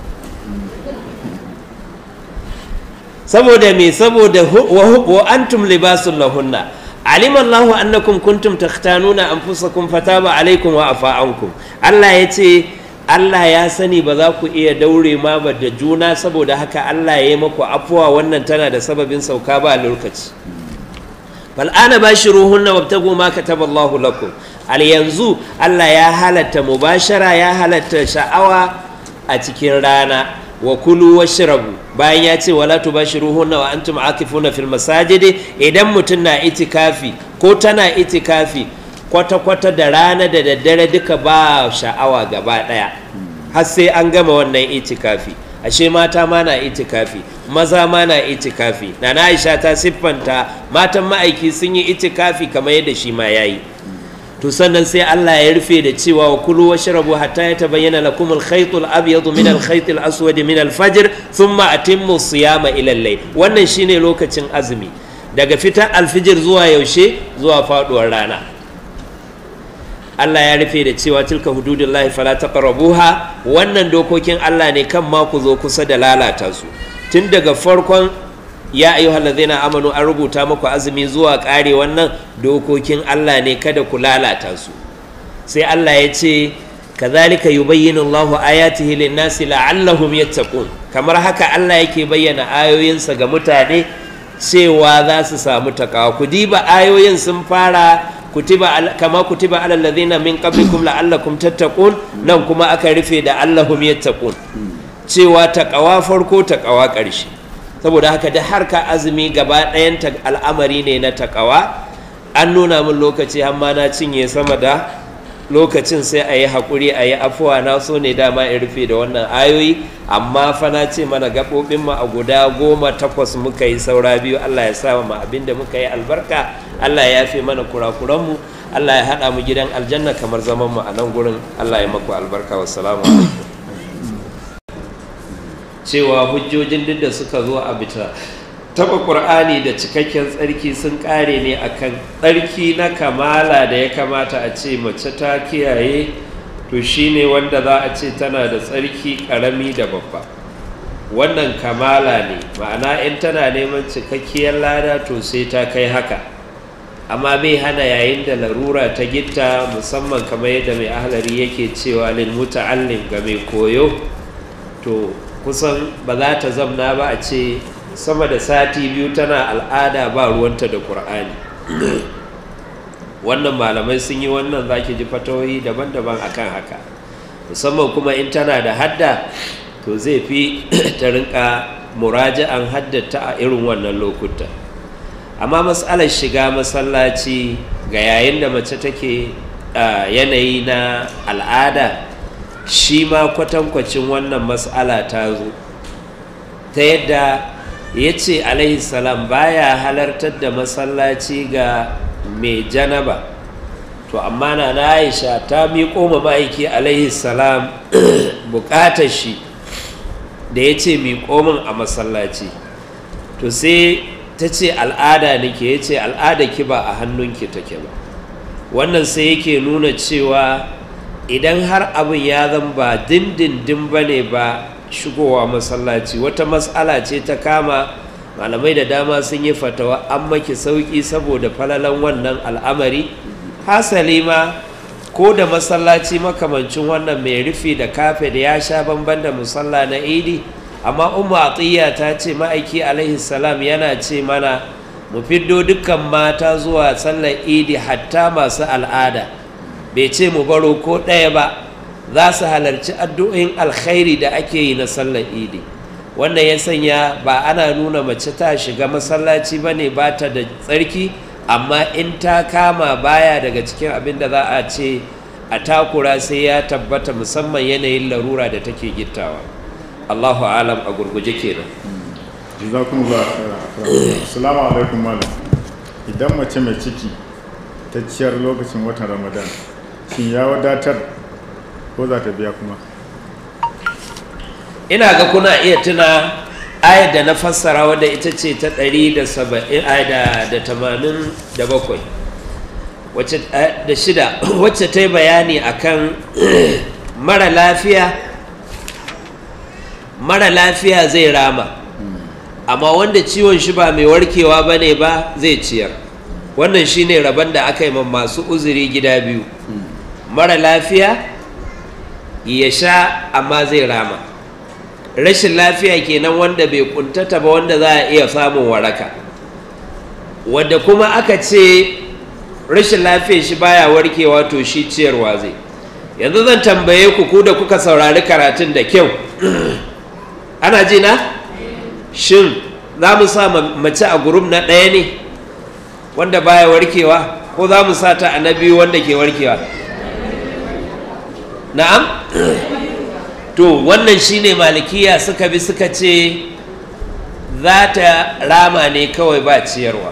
saboda me saboda wa antum libasun lahunna alima Allahu annakum kuntum takhtanuna anfusakum fataba alaikum wa afa ankum Allah ya ce Allah ya sani ba za ku iya daure ma ba da juna saboda haka Allah ya yi maku afuwa wannan tana da sababin sauka ba lokaci fal'ana ba shi ruhunna wabtagu ma kataba Allahu lakum al yanzu Allah ya halatta mubashara ya halatta sha'awa a cikin rana wa kulu washrabu bayan ya ce wala tubashiruhunna wa antum akifuna fil masajidi idan mutum na itikafi ko tana itikafi kwata-kwata da rana da daddare duka ba sha'awa gaba ɗaya har sai an gama wannan itikafi ashe mata ma na itikafi maza ma na itikafi na na aisha ta siffanta matan ma'aiki sun yi itikafi kamar yadda shi ma ya yi to sannan sai Allah ya rufe da cewa wa kulu washrabu hatta yatabayyana lakum al-khayt al-abyad min al-khayt al-aswad min al-fajr thumma atimmu siyama ila al-layl wannan shine lokacin azumi daga fitar alfijir zuwa yaushe zuwa faduwar rana Allah ya rufe da cewa tilka hududullahi fala taqrabuha wannan dokokin Allah ne kan ma ku zo kusa da lalata su tun daga farkon ya ayyuhal ladzina amanu an rubuta muku azumi zuwa kare wannan dokokin Allah ne kada ku lalata su sai Allah ya ce kazalika yubayyinu Allahu ayatihi lin-nasi la'allahum yattaqun kamar haka Allah yake bayyana ayoyinsa ga mutane cewa za su samu takawa ku diba ayoyin sun fara kutiba kama kutiba alal ladhina min qablikum la'allakum tattaqun nan kuma aka rufe da allahum yattaqun cewa taqawa farko taqawa ƙarshe saboda haka da harka azumi gaba ɗayan al'amari ne na taqawa an nuna min lokaci amma na cinye sama da lokacin sai a yi haƙuri a yi afuwa na so ne dama in rufe da wannan ayoyi amma fa na ce mana gaɓoɓin mu a guda goma takwas muka yi saura biyu Allah ya sa mu abin da muka yi albarka Allah ya yafe mana kurakuranmu Allah ya haɗa mu gidan aljanna kamar zaman mu a nan gurin Allah ya maku albarka wassalamu alaikum cewa hujjojin duk da suka zo a bita taba ƙur'ani da cikakken tsarki sun ƙare ne akan tsarki na kamala da ya kamata a ce mace ta kiyaye to shine wanda za a ce tana da tsarki ƙarami da babba wannan kamala ne ma'ana in tana neman cikakkiyar lada to sai ta kai haka amma bai hana yayin da larura ta gitta musamman kamar yadda mai ahlari yake cewa lil muta'allim ga mai koyo to kusan ba za ta zamna ba a ce sama da sati biyu tana al'ada ba ruwanta da ƙur'ani wannan malamai sun yi wannan za ki ji fatawoyi daban-daban akan haka musamman kuma in tana da hadda to zai fi ta rinka muraja'an haddata a irin wannan lokuta amma matsalar shiga masallaci ga yayin da mace take yanayi na al'ada shi ma kwatankwacin wannan matsala ta zo ta yadda ya ce salam baya halartar da masallaci ga mai janaba to amma na na aisha ta miƙo ma ma'aiki salam buƙatar shi da ya ce miƙo min a masallaci to sai ta ce al'ada nake ya ce al'ada ki ba a hannunki take ba wannan sai yake nuna cewa idan har abin ya zan ba dindindin ba ne ba shigowa masallaci wata matsala ce ta kama malamai da dama sun yi fatawa an maki sauƙi saboda falalan wannan al'amari hasali ma ko da masallaci makamancin wannan mai rufi da kafe da ya sha bamban da musalla na idi amma umu atiyya ta ce ma'aiki alaihi salam yana ce mana mu fiddo dukkan mata zuwa sallar idi hatta masu al'ada bai ce mu baro ko ɗaya ba za su halarci addu'o'in alkhairi da ake yi na sallar idi wannan ya sanya ba ana nuna mace ta shiga masallaci ba ne ba ta da tsarki amma in ta kama baya daga cikin abin da za a ce a takura sai ya tabbata musamman yanayin larura da take gittawa allahu alam a gurguje kenan jazakumullah assalamu alaikum malam idan mace mai ciki ta ciyar lokacin watan ramadan shin ya wadatar ko za ta biya kuma ina ga kuna iya tuna ayar da na fassara wadda ita ce ta 187 da shida wacce ta yi bayani akan mara lafiya mara lafiya zai rama amma wanda ciwon shi ba mai warkewa ba ne ba zai ciyar wannan shine rabon da aka yi masu uzuri gida biyu mara lafiya ya sha amma zai rama rashin lafiya kenan wanda bai kuntata ba wanda za a iya samun waraka wadda kuma aka ce rashin lafiya shi baya warkewa to shi ciyarwa zai yanzu zan tambaye ku ku da kuka saurari karatun da kyau ana ji na shin za mu sa mace a gurum na ɗaya ne wanda baya warkewa ko za mu sa ta a na biyu wanda ke warkewa na'am to wannan shine malikiya suka bi suka ce za ta rama ne kawai ba ciyarwa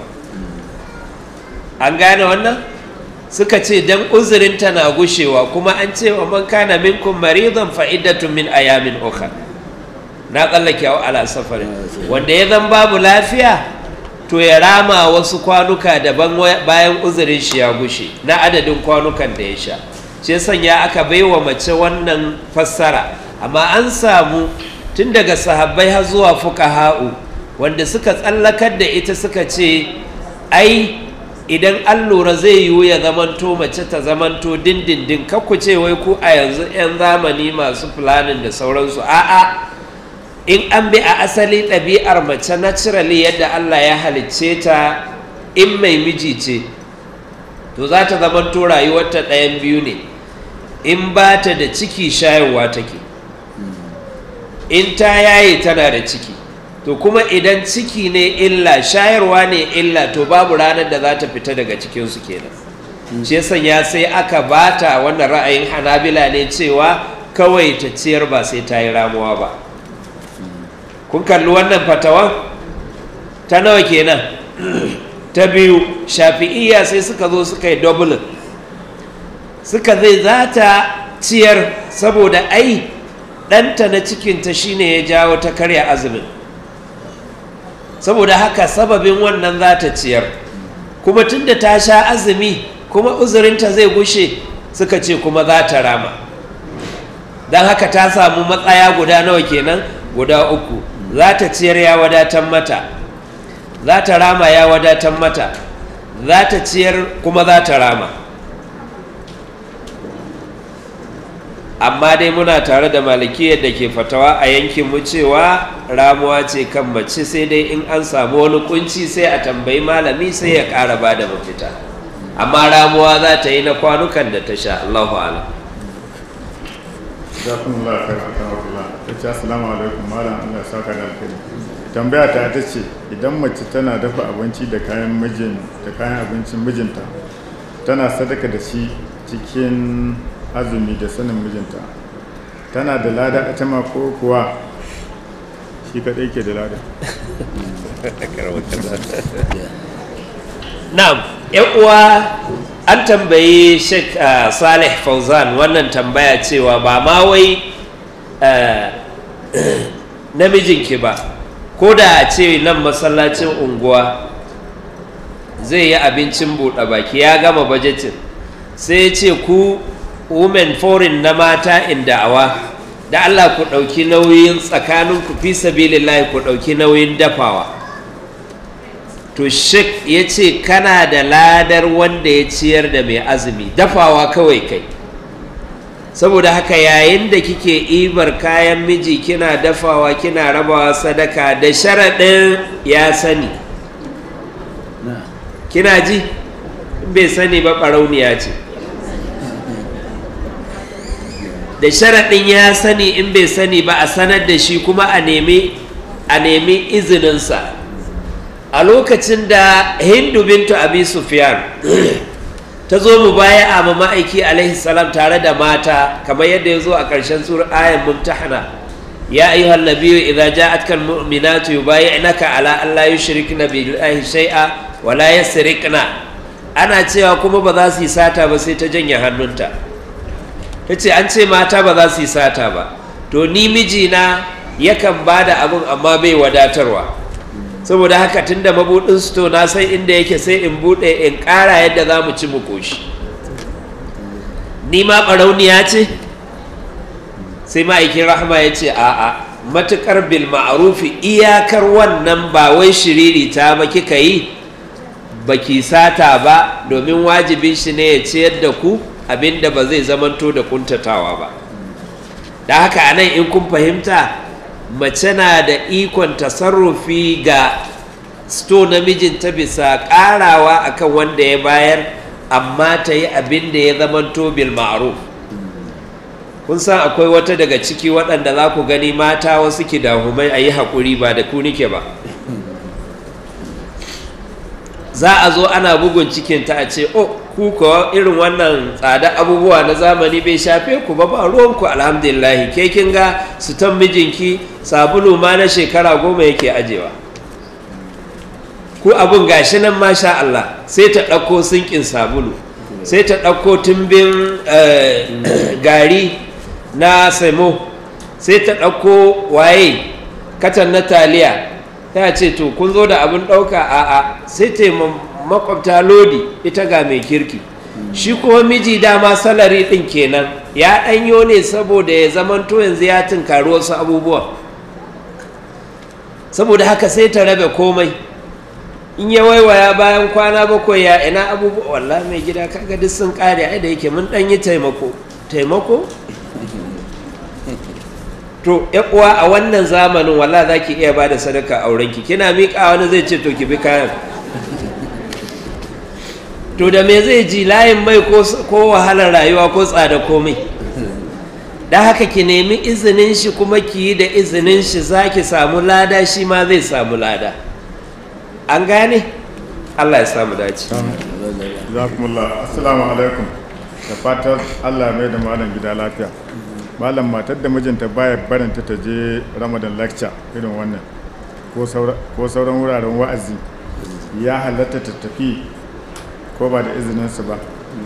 an gane wannan suka ce dan uzurinta na gushewa kuma an ce wa man kana minkum maridan fa iddatun min ayamin ukhra na tsallake wa ala safarin wanda ya zan babu lafiya to ya rama wasu kwanuka daban bayan uzurin shi ya gushe na adadin kwanukan da ya sha shi sanya aka baiwa mace wannan fassara amma an samu tun daga sahabbai har zuwa fuqaha'u wanda suka tsallakar da ita suka ce ai idan an lura zai yiwu ya zamanto mace ta zamanto dindindin kakku ce wai ku a yanzu 'yan zamani masu fulanin da sauransu a'a in an bi a asali ɗabi'ar mace naturally yadda Allah ya halicce ta in mai miji ce to za ta zamanto rayuwarta ɗayan biyu ne in ba ta da ciki shayarwa take in ta yaye tana da ciki to kuma idan ciki ne illa shayarwa ne illa to babu ranar da za ta fita daga cikinsu kenan shi ya sai aka bata wannan ra'ayin hanabila ne cewa kawai ta ciyar ba sai ta yi ramuwa ba kun kalli wannan fatawan ta nawa kenan ta biyu shafi'iyya sai suka zo suka yi dublin suka zai za ta ciyar saboda ai ɗanta na cikinta shine ya jawo ta karya azumin saboda haka sababin wannan za ta ciyar kuma tunda ta sha azumi kuma uzurinta zai gushe suka ce kuma za ta rama don haka ta samu matsaya guda nawa kenan guda uku za ta ciyar ya wadatar mata za ta rama ya wadatar mata za ta ciyar kuma za ta rama amma dai muna tare da malikiyar da ke fatawa a yankinmu cewa ramuwa ce kan mace sai dai in an samu wani kunci sai a tambayi malami sai ya ƙara ba da mafita amma ramuwa za ta yi na kwanukan da ta sha Allahu ala jazakumullahu khairan akramakumullah tace assalamu alaikum malam Allah ya saka da alkhairi tambaya ta ta ce idan mace tana dafa abinci da kayan mijin da kayan abincin mijinta tana sadaka da shi cikin azumi da sanin mijinta tana da lada a ma ko kuwa shi kadai ke da lada na'am yan uwa an tambayi Sheikh uh, Saleh Fauzan wannan tambaya cewa ba ma wai uh, namijinki ba ko da a ce nan masallacin unguwa zai yi abincin buɗe baki ya gama bajetin sai ya ce ku women foreign na mata in da'awa da Allah ku ɗauki nauyin tsakanin ku fi sabilillahi ku ɗauki nauyin dafawa to shek ya ce kana da ladar wanda ya ciyar da mai azumi dafawa kawai kai saboda haka yayin da kike ibar kayan miji kina dafawa kina rabawa sadaka da sharaɗin ya sani kina ji in bai sani ba ɓarauniya ce da sharaɗin ya sani in bai sani ba a sanar da shi kuma a nemi a nemi izininsa a lokacin da hindu bintu abi sufyan ta zo mu baya a ma ma'aiki alaihi salam tare da mata kamar yadda ya zo a ƙarshen sur ayan mumtahana ya ayyuhan nabiyyu idza ja'atka almu'minatu yubayyi'naka ala an la yushrikna billahi shay'a wa la yasriqna ana cewa kuma ba za su yi sata ba sai ta janye hannunta ta ce an ce mata ba za su yi sata ba to ni mijina yakan ba da abin amma bai wadatarwa saboda haka tun da mabuɗin sto na san inda yake sai in buɗe in ƙara yadda za mu ci mu ƙoshi ni ma ɓarauniya ce sai ma'aikin rahama ya ce a'a matuƙar bil ma'arufi iyakar wannan ba wai shiriri ta ba kika yi baki sata ba domin wajibin shi ne ya ciyar da ku abinda ba zai zamanto da kuntatawa ba da haka anan in kun fahimta mace na da ikon tasarrufi ga sto namijinta bisa karawa akan wanda ya bayar amma ta yi abin da ya zamanto bil ma'ruf kun san akwai wata daga ciki waɗanda za ku gani mata wasu ki dahumai a yi haƙuri ba da ku nike ba za a zo ana bugun cikinta a ce oh ku kuwa irin wannan tsada abubuwa na zamani bai shafe ku ba ba ruwanku alhamdulillahi ke kin ga sutan mijinki sabulu ma na shekara goma yake ajewa ku abun gashi nan masha Allah sai ta ɗauko sinkin sabulu sai ta ɗauko tumbin gari na samo sai ta ɗauko waye katan na taliya ta ce to kun zo da abin ɗauka a'a sai ta makwabta lodi ita ga mai kirki shi kuma miji dama salari ɗin kenan ya ɗanyo ne saboda ya zamanto yanzu ya tunkari wasu abubuwa saboda haka sai ta rabe komai in ya waiwaya bayan kwana bakwai ya ina abubuwa wallah mai gida kaga duk sun kare ai da yake mun ɗan yi taimako taimako to uwa a wannan zamanin wallah za ki iya ba da sadaka aurenki kina miƙa wani zai ce to ki bi kayan to da me zai ji layin mai ko wahalar rayuwa ko tsada komai da haka ki nemi izinin shi kuma ki yi da izinin shi za ki samu lada shi ma zai samu lada an gane allah ya samu dace jazakumullah assalamu alaikum da fatar allah mai da malam gida lafiya malam matar da mijinta baya barinta ta je ramadan lecture irin wannan ko sauran wuraren wa'azi ya halatta ta tafi ko ba da izininsu ba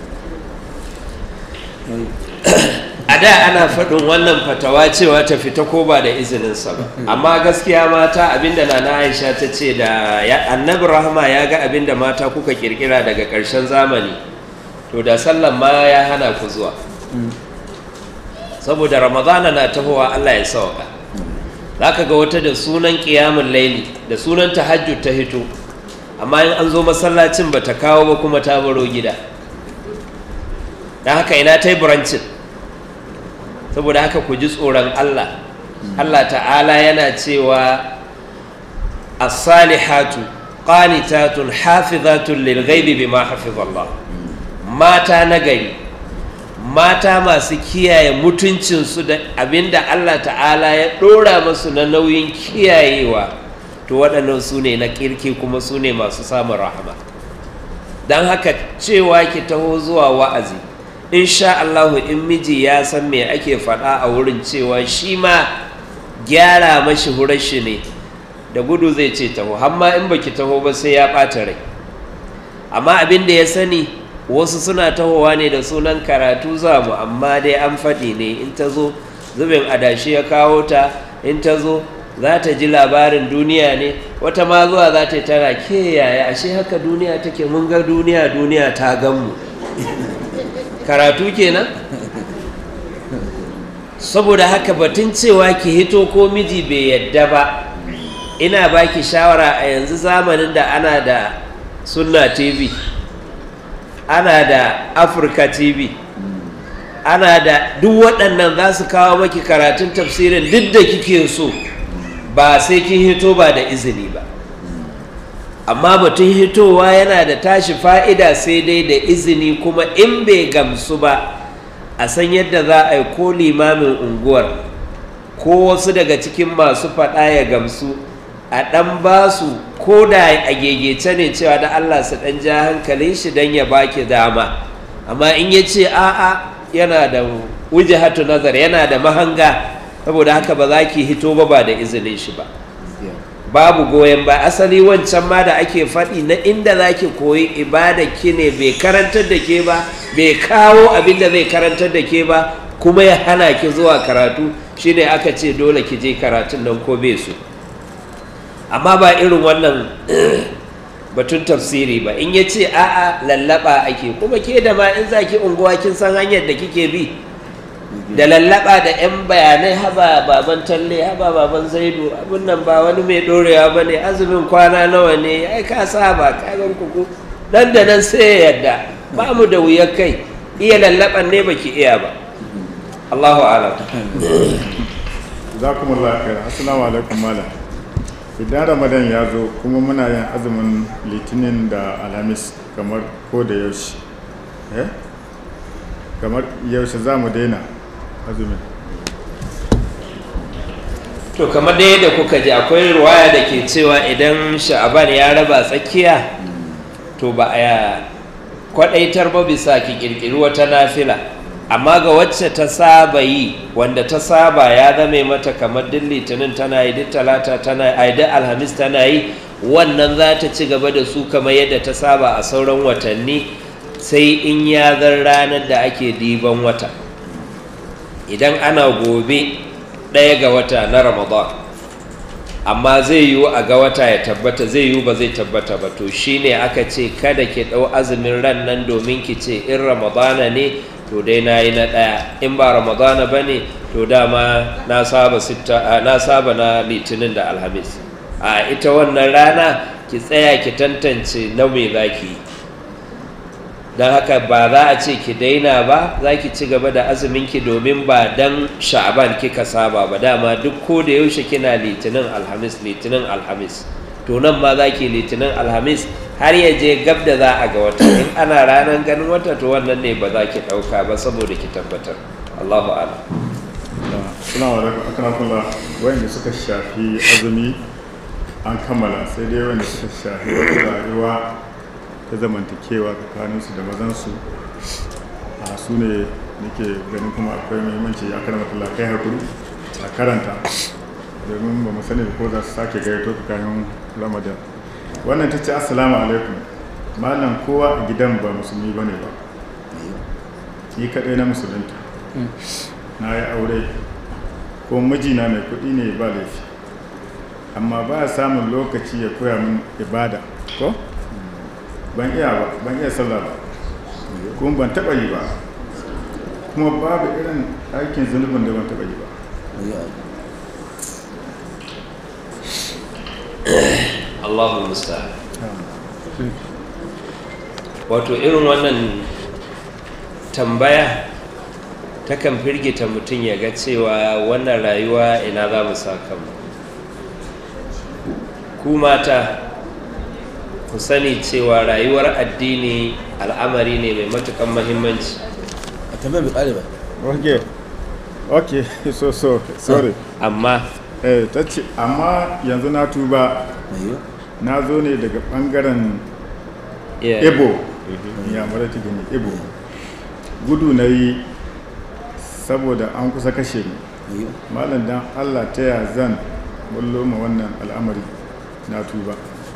a da ana faɗin wannan fatawa cewa ta fita ko ba da izininsa ba amma gaskiya mata abinda na na aisha ta ce da annabi rahama ya ga abinda mata kuka kirkira daga ƙarshen zamani to da sallan ma ya hana ku zuwa saboda ramadana na tahowa allah ya sauka za ka ga wata da sunan ƙiyamun laili da sunan tahajjud ta hito amma in an zo masallacin ba ta kawo ba kuma ta baro gida don haka ina ta yi burancin saboda haka ku ji tsoron allah allah ta'ala yana cewa as-salihatu qanitatun hafizatun lil ghaibi bima hafizallah mata nagari mata masu kiyaye mutuncinsu da abinda Allah ta'ala ya ɗora masu na nauyin kiyayewa to waɗannan su ne na kirki kuma su ne masu samun rahama don haka cewa ki taho zuwa wa'azi insha Allahu in miji ya san me ake faɗa a wurin cewa shi ma gyara mashi hurashi ne da gudu zai ce taho hamma in baki taho ba sai ya ɓata rai amma abin da ya sani wasu suna tahowa ne da sunan karatu za mu amma dai an faɗi ne in ta zo zubin adashi ya kawo ta in ta zo za ta ji labarin duniya ne wata ma zuwa za ta yi tana ke yaya ashe haka duniya take mun ga duniya duniya ta gan mu karatu kenan saboda haka batun cewa ki hito ko miji bai yadda ba ina baki shawara a yanzu zamanin da ana da sunna tv ana da afirka tv ana da duk waɗannan za su kawo maki karatun tafsirin duk da kike so ba sai kin hito ba da izini ba amma batun hitowa yana da tashi fa'ida sai dai da izini kuma in bai gamsu ba a san yadda za a yi ko limamin unguwar ko wasu daga cikin masu faɗa ya gamsu a ɗan ba su ko da a gegece ne cewa da Allah su ɗan ja hankalin shi don ya baki dama amma in ya ce a'a yana da wujihatu nazar yana da mahanga saboda haka ba za ki hito ba ba da izinin shi ba babu goyon ba asali wancan ma da ake faɗi na inda za ki koyi ibada ki ne bai karantar da ke ba bai kawo abin da zai karantar da ke ba kuma ya hana ki zuwa karatu shine aka ce dole ki je karatun nan ko bai so amma ba irin wannan batun tafsiri ba in ya ce a'a lallaba ake kuma ke da ma in za ki unguwa kin san hanyar da kike bi da lallaba da 'yan bayanai haba baban talle haba baban zaidu abin nan ba wani mai dorewa ba ne azumin kwana nawa ne ai ka saba kagan kuku nan da nan sai ya yadda ba mu da wuyar kai iya lallaban ne baki iya ba Allahu alam jazakumullahu khairan assalamu alaikum malam idan ramadan ya zo kuma muna yin azumin litinin da alhamis kamar ko da yaushe eh kamar yaushe za mu daina azumin to kamar da yadda kuka ji akwai ruwaya da ke cewa idan sha'aban ya raba tsakiya to ba a kwadaitar ba bisa ki kirkiri wata nafila amma ga wacce ta saba yi wanda ta saba ya zame mata kamar duk litinin tana yi duk talata tana yi duk alhamis tana yi wannan za ta ci gaba da su kamar yadda ta saba a sauran watanni sai in ya zan ranar da ake diban wata idan ana gobe ɗaya ga wata na ramadan amma zai yiwu a ga wata ya tabbata zai yiwu ba zai tabbata ba to shine aka ce kada ki ɗau azumin ran nan domin ki ce in ramadana ne to dai na yi na ɗaya in ba ramadana ba ne to dama na saba na saba na litinin da alhamis a ita wannan rana ki tsaya ki tantance na me za ki yi don haka ba za a ce ki daina ba za ki ci gaba da azuminki domin ba dan sha'aban kika saba ba dama duk ko da yaushe kina litinin alhamis litinin alhamis to nan ma za ki litinin alhamis har ya je gab da za a ga wata in ana ranar ganin wata to wannan ne ba za ki ɗauka ba saboda ki tabbatar allahu ala Assalamu alaikum akramakallah wayanda suka shafi azumi an kammala sai dai wanda suka shafi wata rayuwa ta zamantakewa tsakaninsu da mazansu a su ne nake ganin kuma akwai muhimmanci ya karanta kai hakuri a karanta domin ba mu sani ko za su sake gayyato tsakanin ramadan wannan ta ce assalamu alaikum malam kowa a gidan ba musulmi ba ne ba ni kaɗai na musulunta na yi aure ko mijina mai kuɗi ne ba laifi amma ba samun lokaci ya koya min ibada ko ban iya ba ban iya sallah ba kuma ban taba yi ba kuma babu irin aikin zunubin da ban taba yi ba Allahu musta'an wato irin wannan tambaya takan firgita mutum ya ga cewa wannan rayuwa ina za mu sa kanmu ku mata ku sani cewa rayuwar addini al'amari ne mai matukan mahimmanci a tambayar bai kare ba okay okay so so sorry amma eh ta ce amma yanzu na tuba mai na zo ne daga bangaren yeah. ebo ya mara ta gani ebo gudu na yi saboda an kusa kashe ni mai malam dan allah ta ya zan bullo ma wannan al'amari na tuba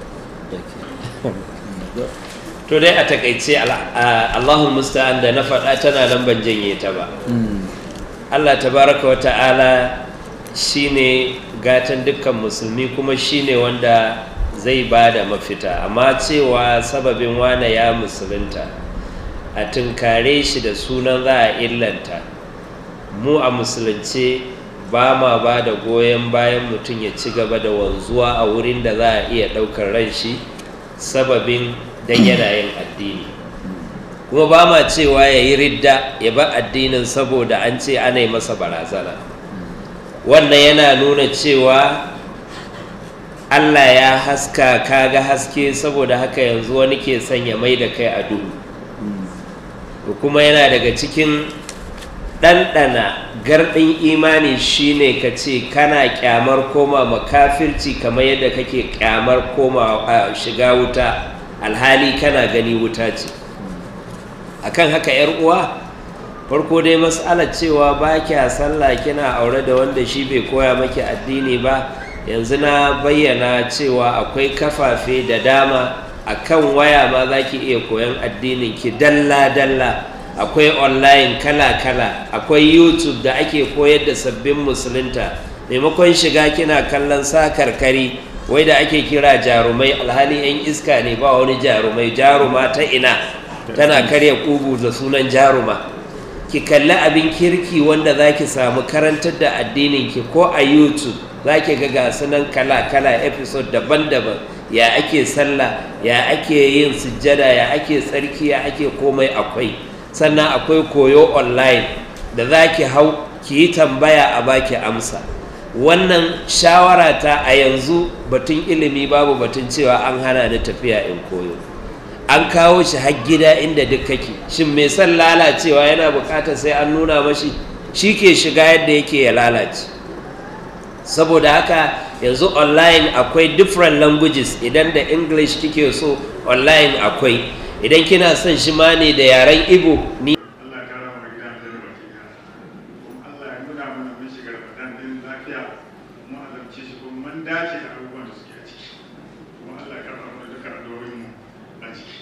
to dai a takaice al- a- Allahul musta'an da na faɗa tana nan ban janye ta ba Allah tabaraka wa ta'ala shine gatan dukkan musulmi kuma shine wanda zai ba da mafita amma cewa sababin wane ya musulunta a tunkare shi da sunan za a illanta mu a musulunce ba ma ba da goyon bayan mutum ya ci gaba da wanzuwa a wurin da za a iya ɗaukar ran shi sababin dan yana yin addini kuma ba ma cewa ya yi ridda ya ba addinin saboda an ce ana yi masa barazana wannan yana nuna cewa allah ya haska kaga haske saboda haka yanzu wani ke sanya mai da kai a duhu to kuma yana daga cikin ɗanɗana garɗin imani shine ka ce kana ƙyamar koma makafirci kamar yadda kake ƙyamar koma a shiga wuta alhali kana gani wuta ce akan haka yar uwa farko dai mas'alar cewa ba kya sallah kina aure da wanda shi bai koya maki addini ba yanzu na bayyana cewa akwai kafafe da dama akan waya ma za ki iya koyan addinin ki dalla-dalla akwai online kala-kala akwai youtube da ake koyar da sabbin musulunta maimakon shiga kina kallon sakarkari wai da ake kira jarumai alhali 'yan iska ne ba wani jarumai jaruma ta ina tana karya kugu da sunan jaruma ki kalli abin kirki wanda za ki samu karantar da addinin ki ko a youtube za ki ga gasu nan kala-kala episode daban-daban ya ake sallah ya ake yin sujjada ya ake tsarki ya ake komai akwai sannan akwai koyo online da za ki hau ki yi tambaya a baki amsa wannan shawara ta a yanzu batun ilimi babu batun cewa an hana ni tafiya in koyo an kawo shi har gida inda duk kake shin mai son lalacewa yana bukatar sai an nuna mashi shi ke shiga yadda yake ya lalace saboda haka yanzu online akwai different languages idan da english kike so online akwai idan kina son shi ma ne da yaren igbo ni Allah ya kara mu gidan da baki da Allah ya nuna mana mun shiga Ramadan din lafiya mu azabci shi kuma mun dace da abubuwan da suke a ciki kuma Allah ya kara mana duka addu'o'in mu a ciki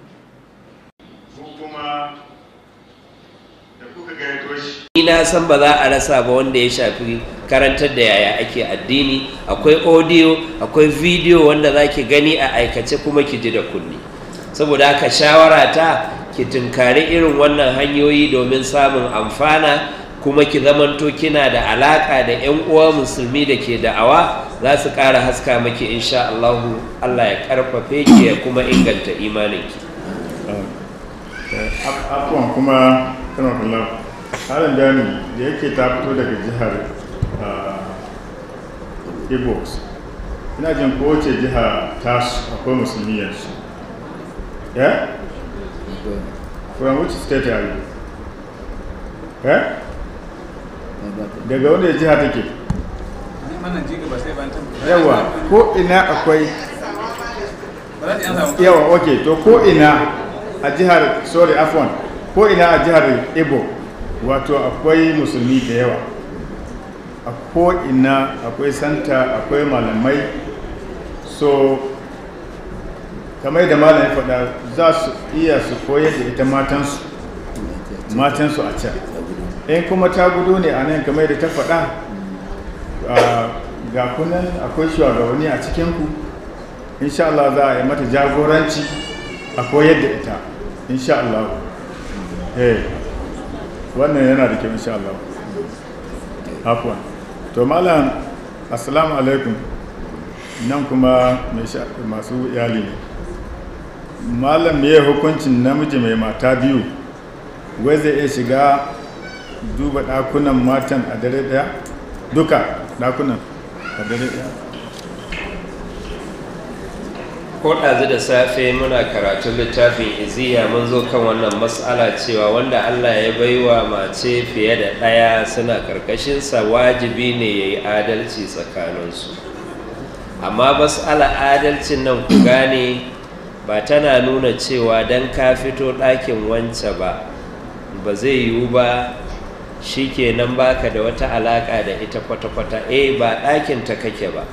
ko kuma da kuka gayyato shi ni na san ba za a rasa ba wanda ya shafi karantar da yaya ake addini akwai audio akwai video wanda za ki gani a aikace kuma ki ji da kunni saboda haka shawara ta ki tunkari irin wannan hanyoyi domin samun amfana kuma ki zamanto kina da alaka da 'yan uwa musulmi da ke da'awa za su ƙara haska maki insha Allahu Allah ya karfafe ki ya kuma inganta imaninki abubuwan kuma kana kallon halin dani da yake ta fito daga jihar ibox ina jin kowace jiha ta akwai musulmi yanzu yeah from which state are you yeah daga wanda jiha take wannan jiga ba sai ban tabbata yawa ko ina akwai ba za ta yan samu yawa ok to ko ina a jihar sorry afwan ko ina a jihar ibo wato akwai musulmi da yawa a ko ina akwai santa akwai malamai so kamar da malam ya faɗa za su iya su koyar da ita matansu matansu a can in kuma ta gudu ne a nan kamar da ta faɗa ah, ga kunan akwai shugabanni a cikinku insha Allah za a yi mata jagoranci a koyar da ita insha Allah eh wannan yana da kyau insha Allah afwan to malam assalamu alaikum nan kuma mai sha- masu iyali ne malam me ya hukuncin namiji mai mata biyu wai zai iya shiga duba ɗakunan matan a dare ɗaya duka ɗakunan a dare ɗaya ko ɗazu da safe muna karatun littafin iziya mun zo kan wannan matsala cewa wanda allah ya baiwa mace fiye da ɗaya suna ƙarƙashinsa wajibi ne ya yi adalci tsakaninsu amma matsala adalcin nan ku gane ba tana nuna cewa don ka fito ɗakin wance ba ba zai yiwu ba shi kenan baka da wata alaƙa da ita kwata-kwata eh ba ɗakinta kake ba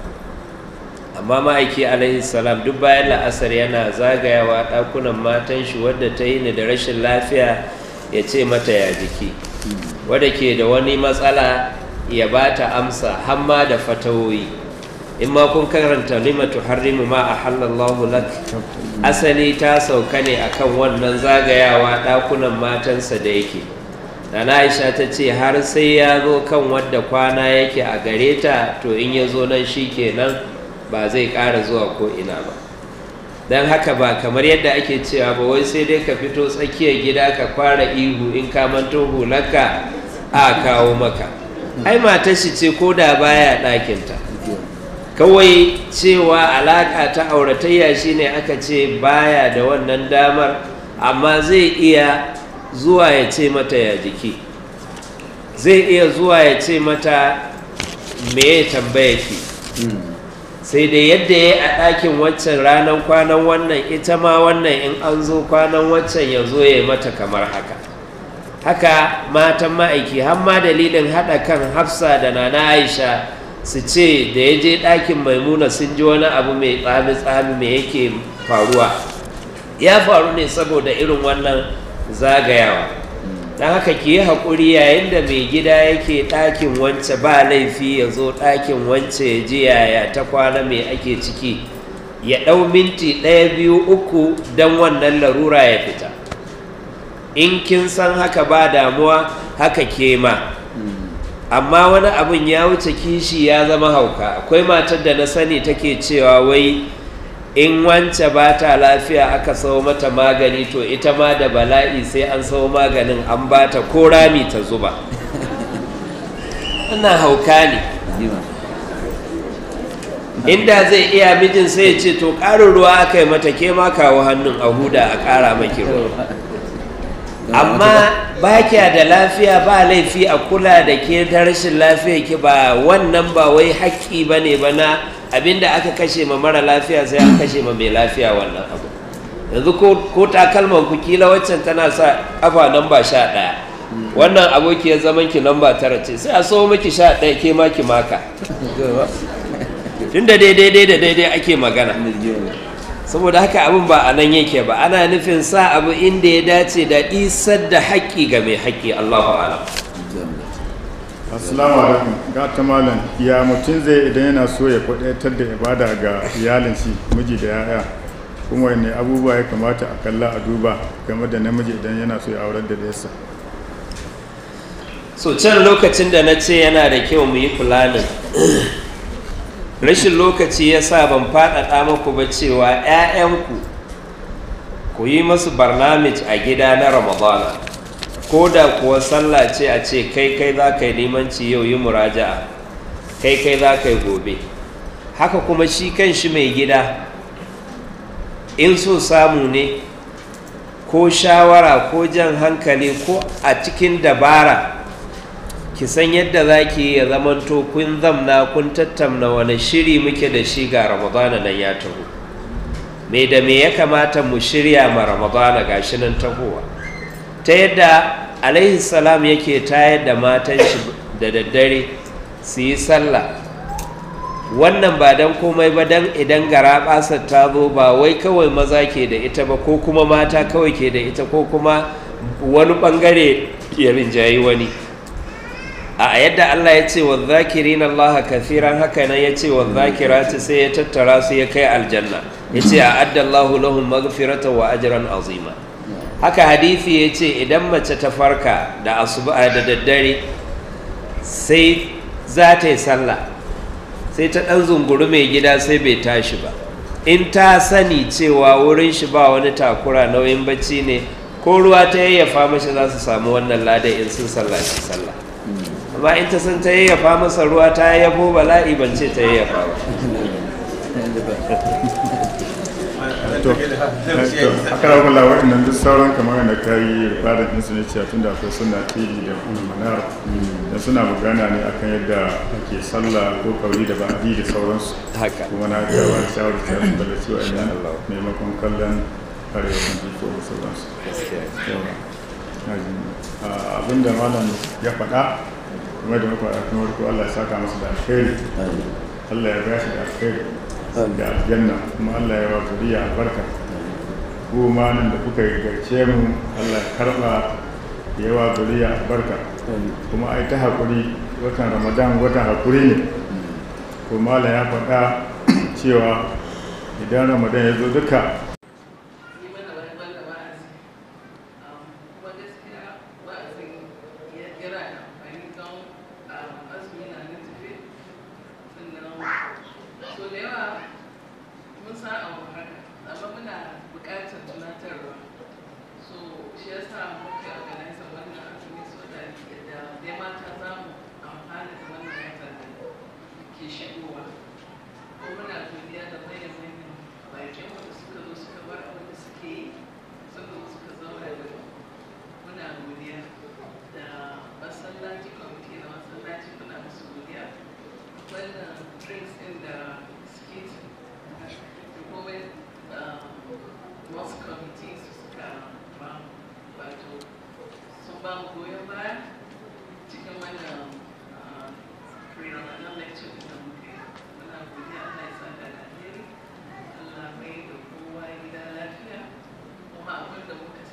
amma ma'aiki alaihi salam duk bayan la'asar yana zagayawa ɗakunan matan shi wadda ta yi ni da rashin lafiya ya ce mata ya jiki wadda ke da wani matsala ya ba ta amsa hamma da fatawoyi in ma kun karanta limatu harrimu ma a halallahu lak asali ta sauka ne akan wannan zagayawa ɗakunan matansa da yake Nana Aisha ta ce har sai ya zo kan wadda kwana yake a gare ta to in ya zo nan shi kenan ba zai ƙara zuwa ko ina ba don haka ba kamar yadda ake cewa ba wai sai dai ka fito tsakiyar gida ka fara ihu in ka manto hularka a kawo maka ai matar shi ce ko da baya ɗakinta kawai cewa alaƙa ta auratayya shine aka ce baya da wannan damar amma zai iya zuwa ya ce mata ya jiki zai iya zuwa ya ce mata me ya tambaya ki sai dai yadda ya yi a ɗakin waccan ranar kwanan wannan ita ma wannan in an zo kwanan waccan ya zo ya yi mata kamar haka haka matan ma'aiki har ma dalilin haɗa kan hafsa da nana aisha su ce da ya je ɗakin maimuna sun ji wani abu mai tsami-tsami mai yake faruwa ya faru ne saboda irin wannan zagayawa don haka ki yi haƙuri yayin da mai gida yake ɗakin wance ba laifi ya zo ɗakin wance ya ji yaya ta kwana mai ake ciki ya ɗau minti ɗaya biyu uku don wannan larura ya fita in kin san haka ba damuwa haka ke ma amma wani abin ya wuce kishi ya zama hauka akwai matar da na sani take cewa wai in wance ba ta lafiya aka sau mata magani to ita ma da bala'i sai an sau maganin an ba ta ko rami ta zuba ana hauka ne inda zai iya mijin sai ya ce to ƙarin ruwa aka yi mata ke ma kawo hannun a huda a ƙara maki ruwa amma ba kya da lafiya ba laifi a kula da ke ta rashin lafiya ki ba wannan ba wai haƙƙi ba ne ba na abinda aka kashe ma mara lafiya sai an kashe ma mai lafiya wannan abu yanzu ko takalman ku kila waccan tana sa kafa namba sha ɗaya wannan abokiyar zaman ki namba tara ce sai a so miki sha ɗaya ke ma ki maka tunda daidai da daidai ake magana saboda haka abin ba a nan yake ba ana nufin sa abu inda ya dace da isar da haƙƙi ga mai haƙƙi Allahu a'lam assalamu alaikum ga ta malam ya mutum zai idan yana so ya kwadaitar da ibada ga iyalin shi miji da yaya kuma wanne abubuwa ya kamata a kalla a duba game da namiji idan yana so ya aurar da yasa so can lokacin da na ce yana da kyau mu yi fulanin rashin lokaci ya sa ban faɗaɗa muku ba cewa 'ya'yanku ku yi masu barnamij a gida na ramadana ko da kuwa sallah ce a ce kai kai za ka yi limanci yau yi muraja'a kai kai za ka yi gobe haka kuma shi kan shi mai gida in so samu ne ko shawara ko jan hankali ko a cikin dabara ki san yadda za ki ya zamanto kun zamna kun tattamna wani shiri muke da shi ga ramadana nan ya taho me da me ya kamata mu shirya ma ramadana ga shi nan tahowa ta yadda alaihi salam yake tayar da matan shi da daddare su yi sallah wannan ba don komai ba don idan gara basar ta zo ba wai kawai maza ke da ita ba ko kuma mata kawai ke da ita ko kuma wani bangare ya rinjayi wani a yadda Allah ya ce wa zakirin Allah kathiran haka nan ya ce wa zakirati sai ya tattara su ya kai aljanna ya ce a addallahu lahum maghfirata wa ajran azima haka hadisi ya ce idan mace ta farka da asuba da daddare sai za ta yi sallah sai ta ɗan zunguru mai gida sai bai tashi ba in ta sani cewa wurin shi ba wani takura nauyin bacci ne ko ruwa ta yayyafa mashi za su samu wannan lada in sun sallaci sallah amma in ta san ta yayyafa masa ruwa ta yayyafo bala'i ban ce ta yayyafa ba to aka rabu la waɗannan duk sauran kamar da ka yi rifadar ɗinsu ne cewa tun da akwai suna tv da manar da suna magana ne akan yadda ake sallah ko kauri da ba'adi da sauransu haka kuma na ga wani shawarar ta yi bala cewa ina maimakon kallon arewacin jiko da sauransu yawa na ji Ah, abinda malam ya faɗa kuma da muka faɗa kuma farko Allah ya saka masa da alheri Allah ya bashi da alheri da aljanna kuma Allah ya wa zuriya albarka ku ma nan da kuka garce mu Allah ya karba ya wa zuriya albarka kuma ai ta hakuri watan Ramadan watan hakuri ne kuma Allah ya faɗa cewa idan Ramadan ya zo duka yi mana wani wanda wa'azi kuma gaskiya wa'azin yana da amfani don azumi na nan tafe sannan so da yawa mun san abu haka amma muna buƙatar tunatarwa so shi yasa muka organize wannan azumi so da yadda dai mata za mu amfana da wannan watan da ke shigowa ko muna godiya da manyan manyan bakin wanda suka zo suka bar abin da suke yi suka zo suka zauna da mu muna godiya da masallaci kwamiti na masallaci muna musu godiya wannan drinks din da skit da kuma wasu kwamiti su suka ba mu wato sun ba mu goyon baya cikin wannan pre-ramadan lecture da muke muna godiya Allah ya sa da alheri Allah mai da kowa gida lafiya kuma abin da muka